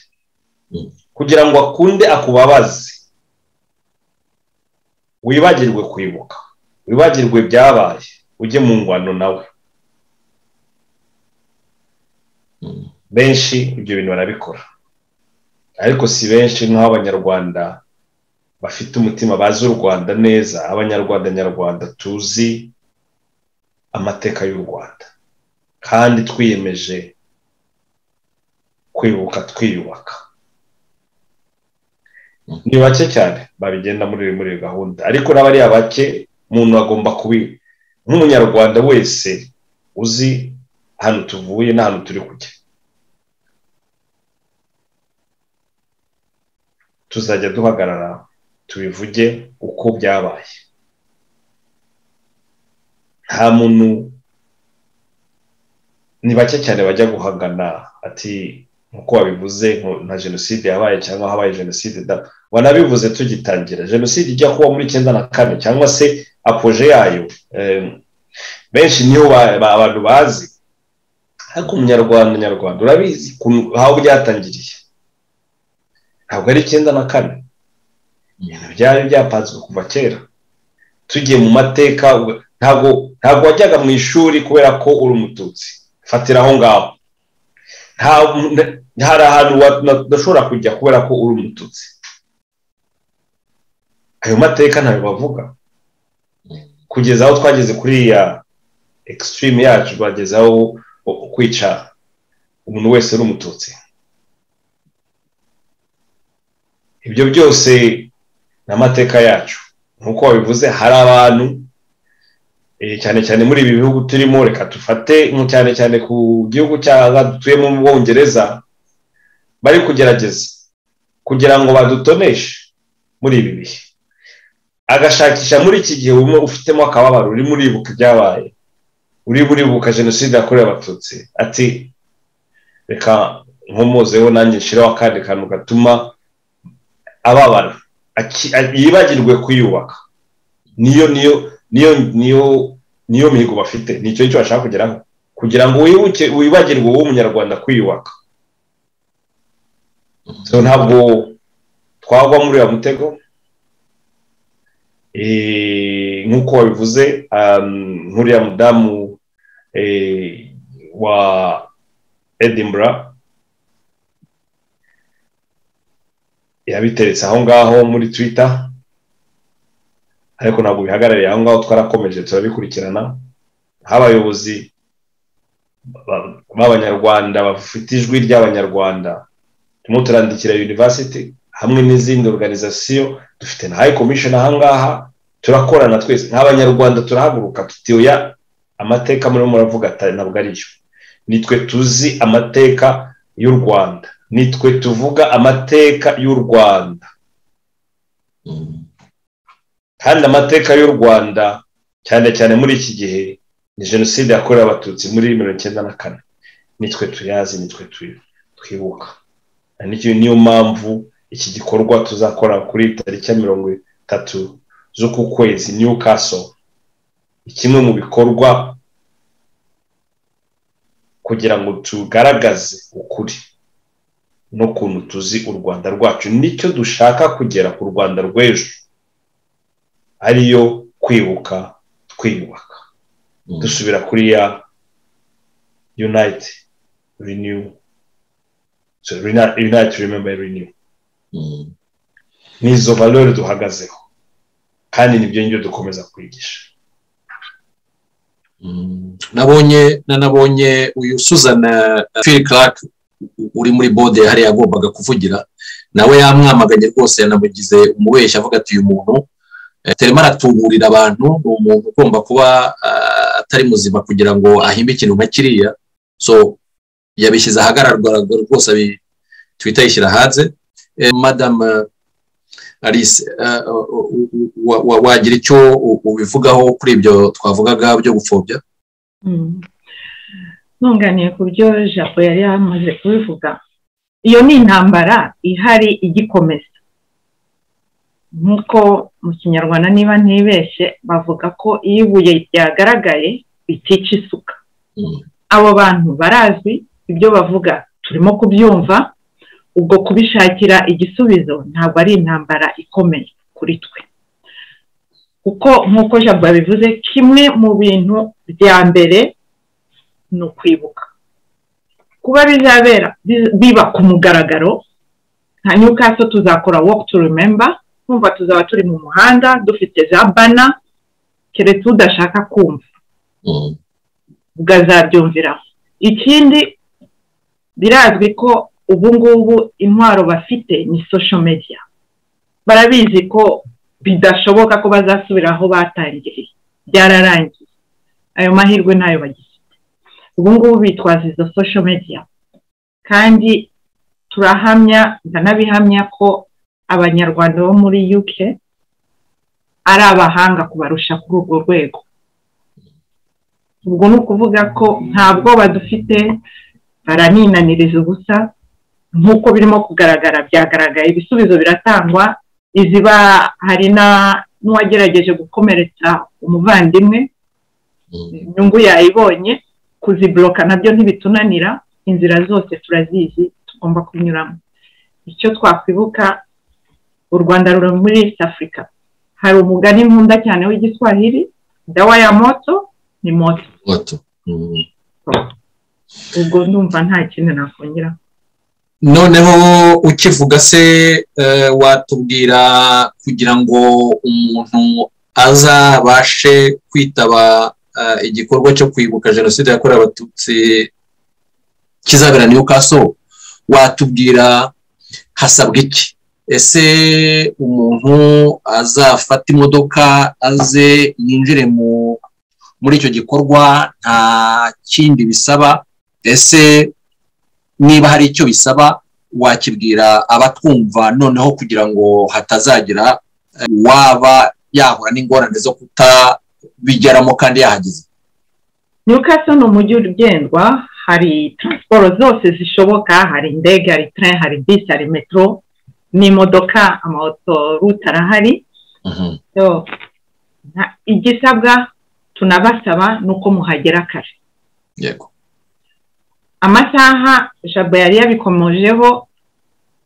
Speaker 3: kugira ngo akunde akubabaze wibagirwe kwibuka wibagirwe byabaye ujye mu ngwano nawe benshi ibyo bintu barabikora ariko si benshi nk'aho abanyarwanda bafite umutima bazi u rwanda neza abanyarwanda nyarwanda tuzi amateka y'u rwanda kandi twiyemeje kwibuka twiyubaka ni bake cyane babigenda muri muri gahunda ariko n'abariya bake umuntu agomba kubi nk'umunyarwanda wese uzi ahantu tuvuye n'ahantu turi kujya tuzajya duhagarara tubivuge uko byabaye nta muntu ni bake cyane bajya guhagana ati nk'uko wabivuze nka jenoside yabaye cyangwa habaye jenoside da wanabivuze tugitangira jenoside ijya kuba muri icyenda na kane cyangwa se apoje yayo benshi niyo abantu bazi ariko umunyarwanda nyarwanda urabizi aho byatangiriye ntabwo ari icyenda na kane ibintu byari byapanzwe kuva kera tugiye mu mateka ntabwo ntabwo wajyaga mu ishuri kubera ko uri umututsi fatira aho ngaho hari ahantu udashobora kujya kubera ko uri umututsi ayo mateka ntayo bavuga kugeza aho twageze kuri ya ekisitirimu yacu bageze aho kwica umuntu wese uri umututsi ibyo byose ni amateka yacu nk'uko wabivuze hari abantu cyane cyane muri ibi bihugu turimo reka dufate cyane cyane ku gihugu cy'aha dutuyemo mu bwongereza bari kugerageza kugira ngo badutoneshe muri ibi bihe agashakisha muri iki gihe umwe ufitemo akababaro urimo uribuka ibyabaye urimo uribuka jenoside yakorewe abatutsi ati reka nkomozeho nanjye nshireho akandi kantu gatuma ababara yibagirwe kuyubaka niyo niyo niyo niyo niyo mihigo bafite nicyo cyo bashaka kugeraho kugira ngo wibuke wibagirwe wowe umunyarwanda kwiyubaka ntabwo twagwa muri uyu mutego nk'uko wabivuze nk'uriya mudamu wa edinburgh yabiteretse aho ngaho muri twita ariko ntabwo bihagarariye aho ngaho twarakomeje turabikurikirana nk'abayobozi b'abanyarwanda bafite ijwi ry'abanyarwanda turimo turandikira yunivasiti hamwe n'izindi organizasiyo dufite na hayi komishoni aha ngaha turakorana twese nk'abanyarwanda turahaguruka tutiyoya amateka murimo muravuga ntabwo ariyo nitwe tuzi amateka y'u rwanda nitwe tuvuga amateka y'u rwanda kandi amateka y'u rwanda cyane cyane muri iki gihe ni jenoside yakorewe abatutsi muri mirongo icyenda na kane nitwe tuyazi nitwe twibuka niyo mpamvu iki gikorwa tuzakora kuri tariki ya mirongo itatu z'uku kwezi new castle kimwe mu bikorwa kugira ngo tugaragaze ukuri n'ukuntu tuzi u rwanda rwacu nicyo dushaka kugera ku rwanda rw'ejo ariyo kwibuka twiyubaka dusubira kuri ya unite renew unite remember renew ni izo valore duhagazeho kandi nibyo ngibyo dukomeza kwigisha
Speaker 5: nabonye nanabonye uyu suzana phil clark uri muri bode hariya agombaga kuvugira nawe yamwamaganye rwose yanamugize umubeshyi avuga ati uyu muntu turimo aratuburira abantu ni umuntu ugomba kuba atari muzima kugira ngo ahimbe ikintu nka kiriya so yabishyize ahagaragara rwose twita yishyira hanze madamu alice wagira icyo ubivugaho kuri ibyo twavugaga byo gupfobya
Speaker 4: ntunganiye ku byo japo yari yamaze kubivuga iyo ni intambara ihari igikomeza nk'uko mu kinyarwanda niba ntibeshye bavuga ko iyo ibuye ryagaragaye bitica isuka abo bantu barazwi ibyo bavuga turimo kubyumva ubwo kubishakira igisubizo ntabwo ari intambara ikomeye kuri twe kuko nk'uko jabwo yabivuze kimwe mu bintu bya mbere ni ukwibuka kuba bizabera biba ku mugaragaro nta nyuka so tuzakora walk to remember kumva tuzaba turi mu muhanda dufite za bana keretse udashaka kumva ubwo azabyumviraho ikindi birazwi ko ubu ngubu intwaro bafite ni social media barabizi ko bidashoboka ko bazasubira aho batangiriye byararangiye ayo mahirwe ntayo bagifite ubu ngubu bitwaza izo social media kandi turahamya ndanabihamya ko abanyarwanda bo muri UK ari abahanga kubarusha kuri urwo rwego ubwo ni ukuvuga ko nta bwoba dufite baraninaniriza ubusa nk'uko birimo kugaragara byagaragaye ibisubizo biratangwa iziba hari n'uwagerageje gukomeretsa umuvandimwe inyungu yayibonye kuziboroka nabyo ntibitunanira inzira zose turazizi tugomba kunyuramo icyo twakwibuka u rwanda ruri muri east africa hari umugani nkunda cyane w'igiswahili dawa ya moto ni moto ubwo ndumva nta kintu nakongera
Speaker 5: noneho ukivuga se watubwira kugira ngo umuntu azabashe kwitaba igikorwa cyo kwibuka jenoside yakorewe abatutsi kizabera niyo kaso watubwira hasabwa iki ese umuntu azafata imodoka aze yinjire mu muri icyo gikorwa nta kindi bisaba ese niba hari icyo bisaba wakibwira abatwumva noneho kugira ngo hatazagira waba yahura n'ingorane zo kutabigeramo kandi yahageze
Speaker 4: nyir'ukaso ni umujyi ugendwa hari taransiporo zose zishoboka hari indege hari tren hari bisi hari metero n'imodoka amaotorute arahari igisabwa tunabasaba ni uko muhagera kare
Speaker 5: yego
Speaker 4: amasaha jabo yari yabikomojeho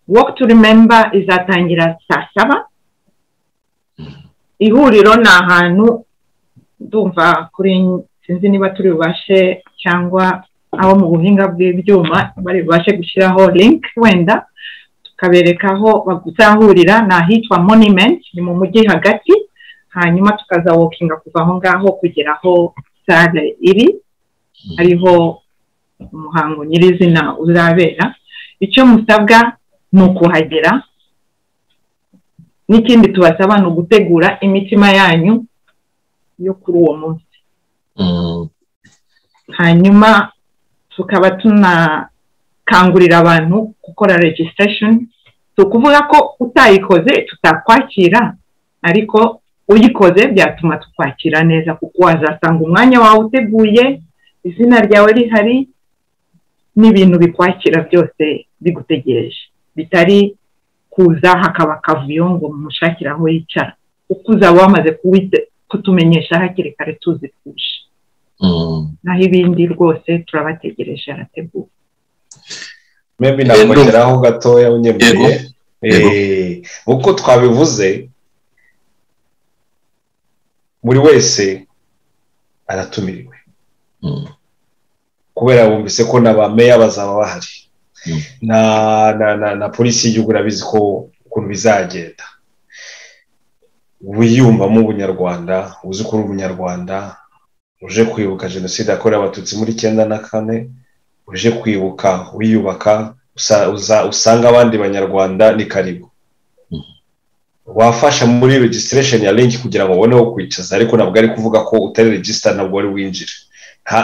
Speaker 4: woke to remember izatangira saa saba ihuriro ni ahantu ndumva kuri sinzi niba turi bubashe cyangwa abo mu buhinga bw'ibyuma bari bubashe gushyiraho link wenda tukabereka aho baguzahurira ni ahitwa monument ni mu mujyi hagati hanyuma tukaza wokinga kuva aho ngaho kugera aho sale iri hariho umuhango nyirizina uzabera icyo musabwa ni ukuhagera n'ikindi tubasaba ni ugutegura imitima yanyu yo kuri uwo munsi hanyuma tukaba tunakangurira abantu gukora registration si ukuvuga ko utayikoze tutakwakira ariko uyikoze byatuma tukwakira neza kuko wazasanga umwanya wawe uteguye izina ryawe rihari n'ibintu bikwakira byose bigutegereje bitari kuza hakaba akavuyo ngo mumushakire aho yicara kuko uzaba wamaze kutumenyesha hakiri kare tuzi twuje naho ibindi rwose turabategereje harateguwe
Speaker 3: mbe nakongeraho gatoya unyemeye uko twabivuze buri wese aratumiriwe kubera bumvise ko na ba meya bazaba bahari na polisi y'igihugu urabizi ko ukuntu bizagenda wiyumvamo ubunyarwanda uzi ko uri umunyarwanda uje kwibuka jenoside yakorewe abatutsi muri icyenda na kane uje kwibuka wiyubaka usanga abandi banyarwanda ni karibu wafasha muri registration ya link kugira ngo ubone aho kwicaza ariko ntabwo ari kuvuga ko utari register ntabwo wari winjire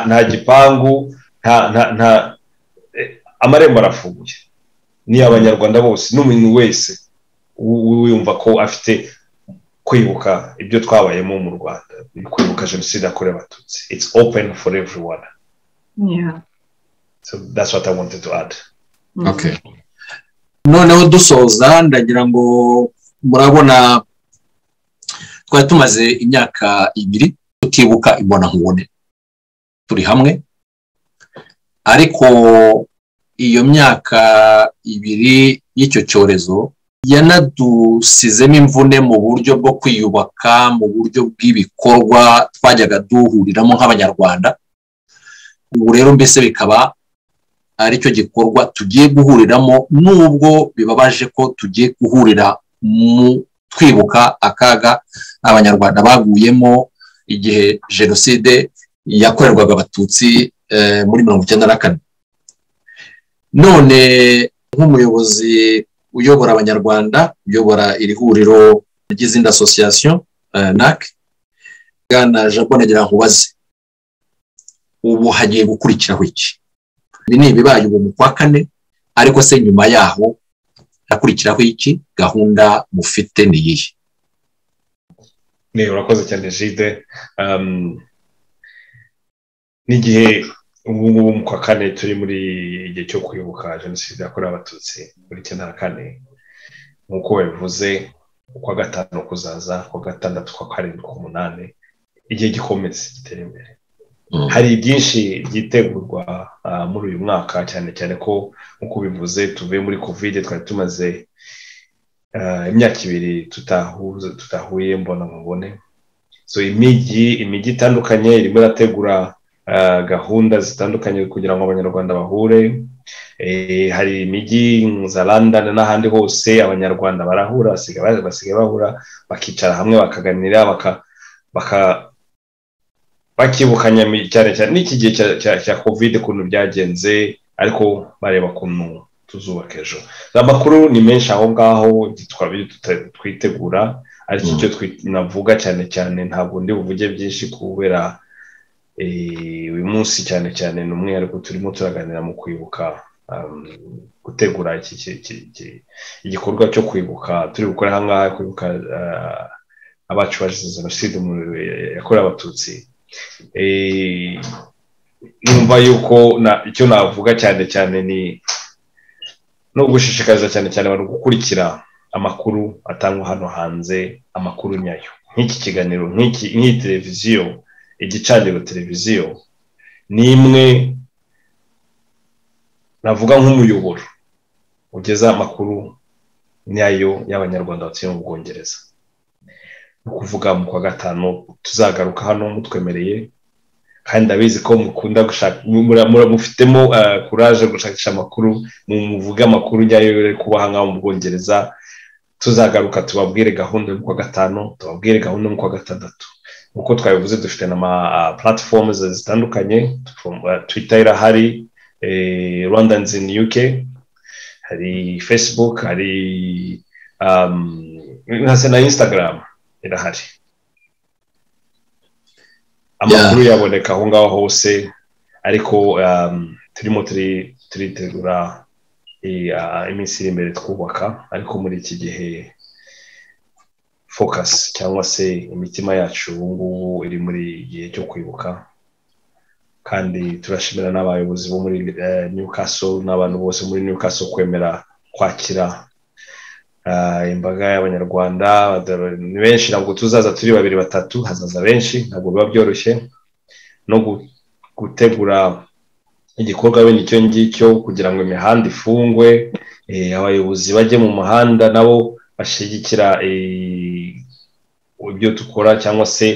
Speaker 3: nta gipangu nta amarembo arafunguye ni abanyarwanda bose n'umuntu wese wiyumva ko afite kwibuka ibyo twabayemo mu rwanda kwibuka jenoside yakorewe abatutsi it's open for everyone
Speaker 4: yeah.
Speaker 3: so that's what i wanted to add
Speaker 5: okay noneho dusoza ndagira ngo murabona twari tumaze imyaka ibiri tutibuka imbona nkubone turi hamwe ariko iyo myaka ibiri y'icyo cyorezo yanadusizemo imvune mu buryo bwo kwiyubaka mu buryo bw'ibikorwa twajyaga duhuriramo nk'abanyarwanda ubu rero mbese bikaba ari cyo gikorwa tugiye guhuriramo nubwo bibabaje ko tugiye guhurira mu twibuka akaga abanyarwanda baguyemo igihe jenoside yakorerwaga abatutsi muri mirongo icyenda na kane none nk'umuyobozi uyobora abanyarwanda uyobora iri huriro ry'izindi asosiyasiyo nac bwana jabo nagira nkubaze ubu hagiye gukurikiraho iki ibi ni ibibaye ubu mu kwa kane ariko se nyuma yaho hakurikiraho iki gahunda mufite ni iyihe
Speaker 3: ni urakoze cyane jide n'igihe ubu ngubu mu kwa kane turi muri igihe cyo kwibuka jenoside yakorewe abatutsi muri icyenda na kane nk'uko babivuze ukwa gatanu kuzaza ukwa gatandatu ukwa karindwi ukwa umunani igihe gikomeza gitera imbere hari byinshi byitegurwa muri uyu mwaka cyane cyane ko nk'uko bivuze tuvuye muri kovide twari tumaze imyaka ibiri tutahuye mbona mubone so imijyi imijyi itandukanye irimo irategura gahunda zitandukanye kugira ngo abanyarwanda bahure hari imijyi za london n'ahandi hose abanyarwanda barahura basigaye bahura bakicara hamwe bakaganira baka bakibukanya cyane cyane n'iki gihe cya kovide ukuntu byagenze ariko bareba ukuntu tuzubaka ejo amakuru ni menshi aho ngaho twabiri twitegura ariko icyo navuga cyane cyane ntabwo ndi buvuge byinshi kubera uyu munsi cyane cyane ni umwihariko turimo turaganira mu kwibuka gutegura igikorwa cyo kwibuka turi gukora aha ngaha kwibuka abacu bazize jenoside yakorewe abatutsi numva yuko icyo navuga cyane cyane ni no gushishikariza cyane cyane abantu gukurikira amakuru atangwa hano hanze amakuru nyayo nk'iki kiganiro nk'iyi televiziyo igicaniro televiziyo ni imwe navuga nk'umuyoboro ugeza amakuru nyayo y'abanyarwanda batuye mu bwongereza ni ukuvuga mu kwa gatanu tuzagaruka hano mutwemereye kandi ndabizi ko mukunda gushaka mufitemo kuraje gushakisha amakuru muvuge amakuru nyayo yo kuba aha ngaha mu bwongereza tuzagaruka tubabwire gahunda yo mu kwa gatanu tubabwire gahunda yo mu kwa gatandatu nk'uko twabivuze dufite na platform zitandukanye twitter irahari rwanda in uk hari facebook hari na instagram irahari amakuru yaboneka aho ngaho hose ariko turimo turitegura iminsi iri imbere twubaka ariko muri iki gihe focus cyangwa se imitima yacu ubu ngubu iri muri igihe cyo kwibuka kandi turashimira n'abayobozi bo muri Newcastle n'abantu bose muri Newcastle kwemera kwakira imbaga y'abanyarwanda ni benshi ntabwo tuzaza turi babiri batatu hazaza benshi ntabwo biba byoroshye no gutegura igikorwa bene icyo ngicyo kugira ngo imihanda ifungwe abayobozi bajye mu muhanda nabo bashyigikira ibyo dukora cyangwa se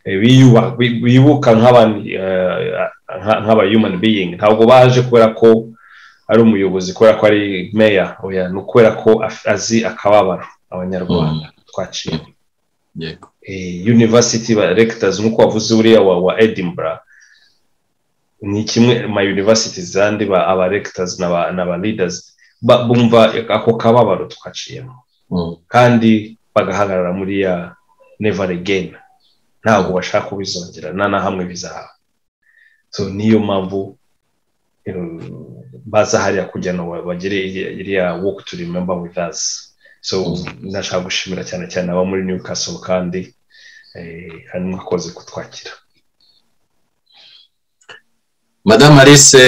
Speaker 3: bibuka nk'abayumani biyingi ntabwo baje kubera ko ari umuyobozi kubera ko ari meya oya ni ukubera ko azi akababaro abanyarwanda twaciye university ba rectors nk'uko wavuze uriya wa edinburgh ni kimwe ma university zandi aba rectors n'aba leaders bumva ako kababaro twaciyemo kandi bagahagarara muri ya never again ntabwo bashaka kubizongera na hamwe bizahaba so niyo mpamvu baza hariya kugira ngo bagire iriya woke to remember with us so nashaka gushimira cyane cyane aba muri newcastle kandi hanyuma akoze kutwakira
Speaker 5: madamu alice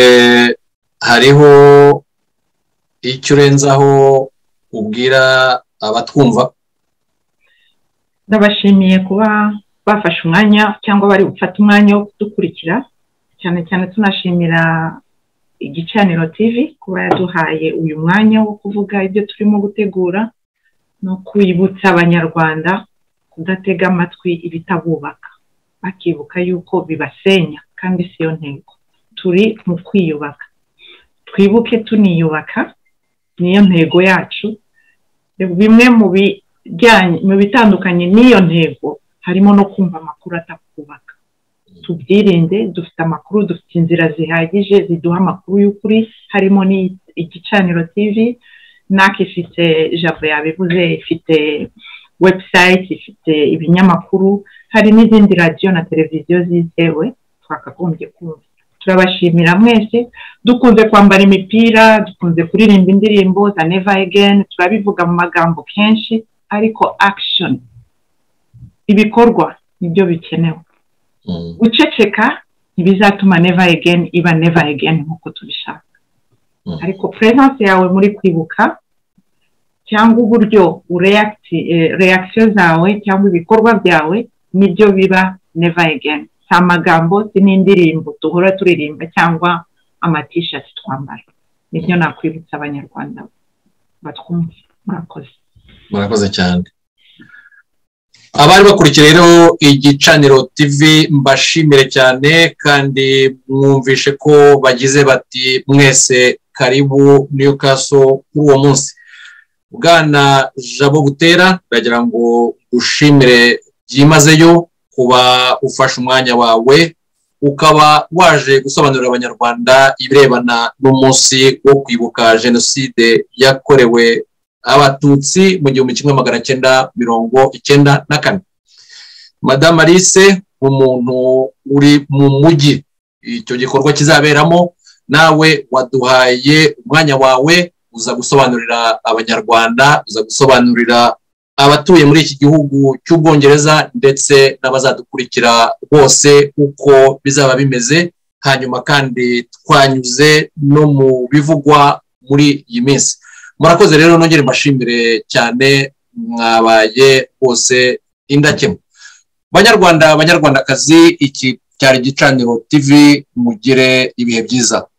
Speaker 5: hariho icyo urenzaho ubwira abatwumva
Speaker 4: ndabashimiye kuba bafashe umwanya cyangwa bari gufata umwanya wo kudukurikira cyane cyane tunashimira igicaniro tv kuba yaduhaye uyu mwanya wo kuvuga ibyo turimo gutegura no kwibutsa abanyarwanda kudatega amatwi ibitabubaka bakibuka yuko bibasenya kandi si yo ntego turi mu kwiyubaka twibuke tuniyubaka niyo ntego yacu bimwe mu bijyanye mu bitandukanye n'iyo ntego harimo no kumva amakuru atakubaka tubyirinde dufite amakuru dufite inzira zihagije ziduha amakuru y'ukuri harimo igicaniro tv naka ifite jabo yabivuze ifite webusayiti ifite ibinyamakuru hari n'izindi radiyo na televiziyo zizewe twakagombye kumva turabashimira mwese dukunze kwambara imipira dukunze kuririmba indirimbo za neva egeni turabivuga mu magambo kenshi ariko akishoni ibikorwa nibyo bikenewe guceceka ntibizatuma neva egeni iba neva egeni nk'uko tubishaka ariko puresanse yawe muri kwibuka cyangwa uburyo ureyakisiyo zawe cyangwa ibikorwa byawe nibyo biba neva egeni si amagambo si n'indirimbo duhora turirimba cyangwa amatishati twambara nibyo nakwibutsa abanyarwanda batwumva murakoze
Speaker 5: murakoze cyane abari bakurikiye rero igicaniro tv mbashimire cyane kandi mwumvishe ko bagize bati mwese karibu niyo kaso kuri uwo munsi bwana jabo butera ndagira ngo ushimire byimazeyo kuba ufashe umwanya wawe ukaba waje gusobanurira abanyarwanda ibirebana n'umunsi wo kwibuka jenoside yakorewe abatutsi mu gihumbi kimwe magana cyenda mirongo icyenda na kane madamu alice umuntu uri mu mujyi icyo gikorwa kizaberamo nawe waduhaye umwanya wawe uza gusobanurira abanyarwanda uza gusobanurira abatuye muri iki gihugu cy'ubwongereza ndetse n'abazadukurikira bose uko bizaba bimeze hanyuma kandi twanyuze no mu bivugwa muri iyi minsi murakoze rero nongere mbashimire cyane mwabaye bose indakemwa banyarwanda banyarwandakazi iki cyari igicaniro tv mugire ibihe byiza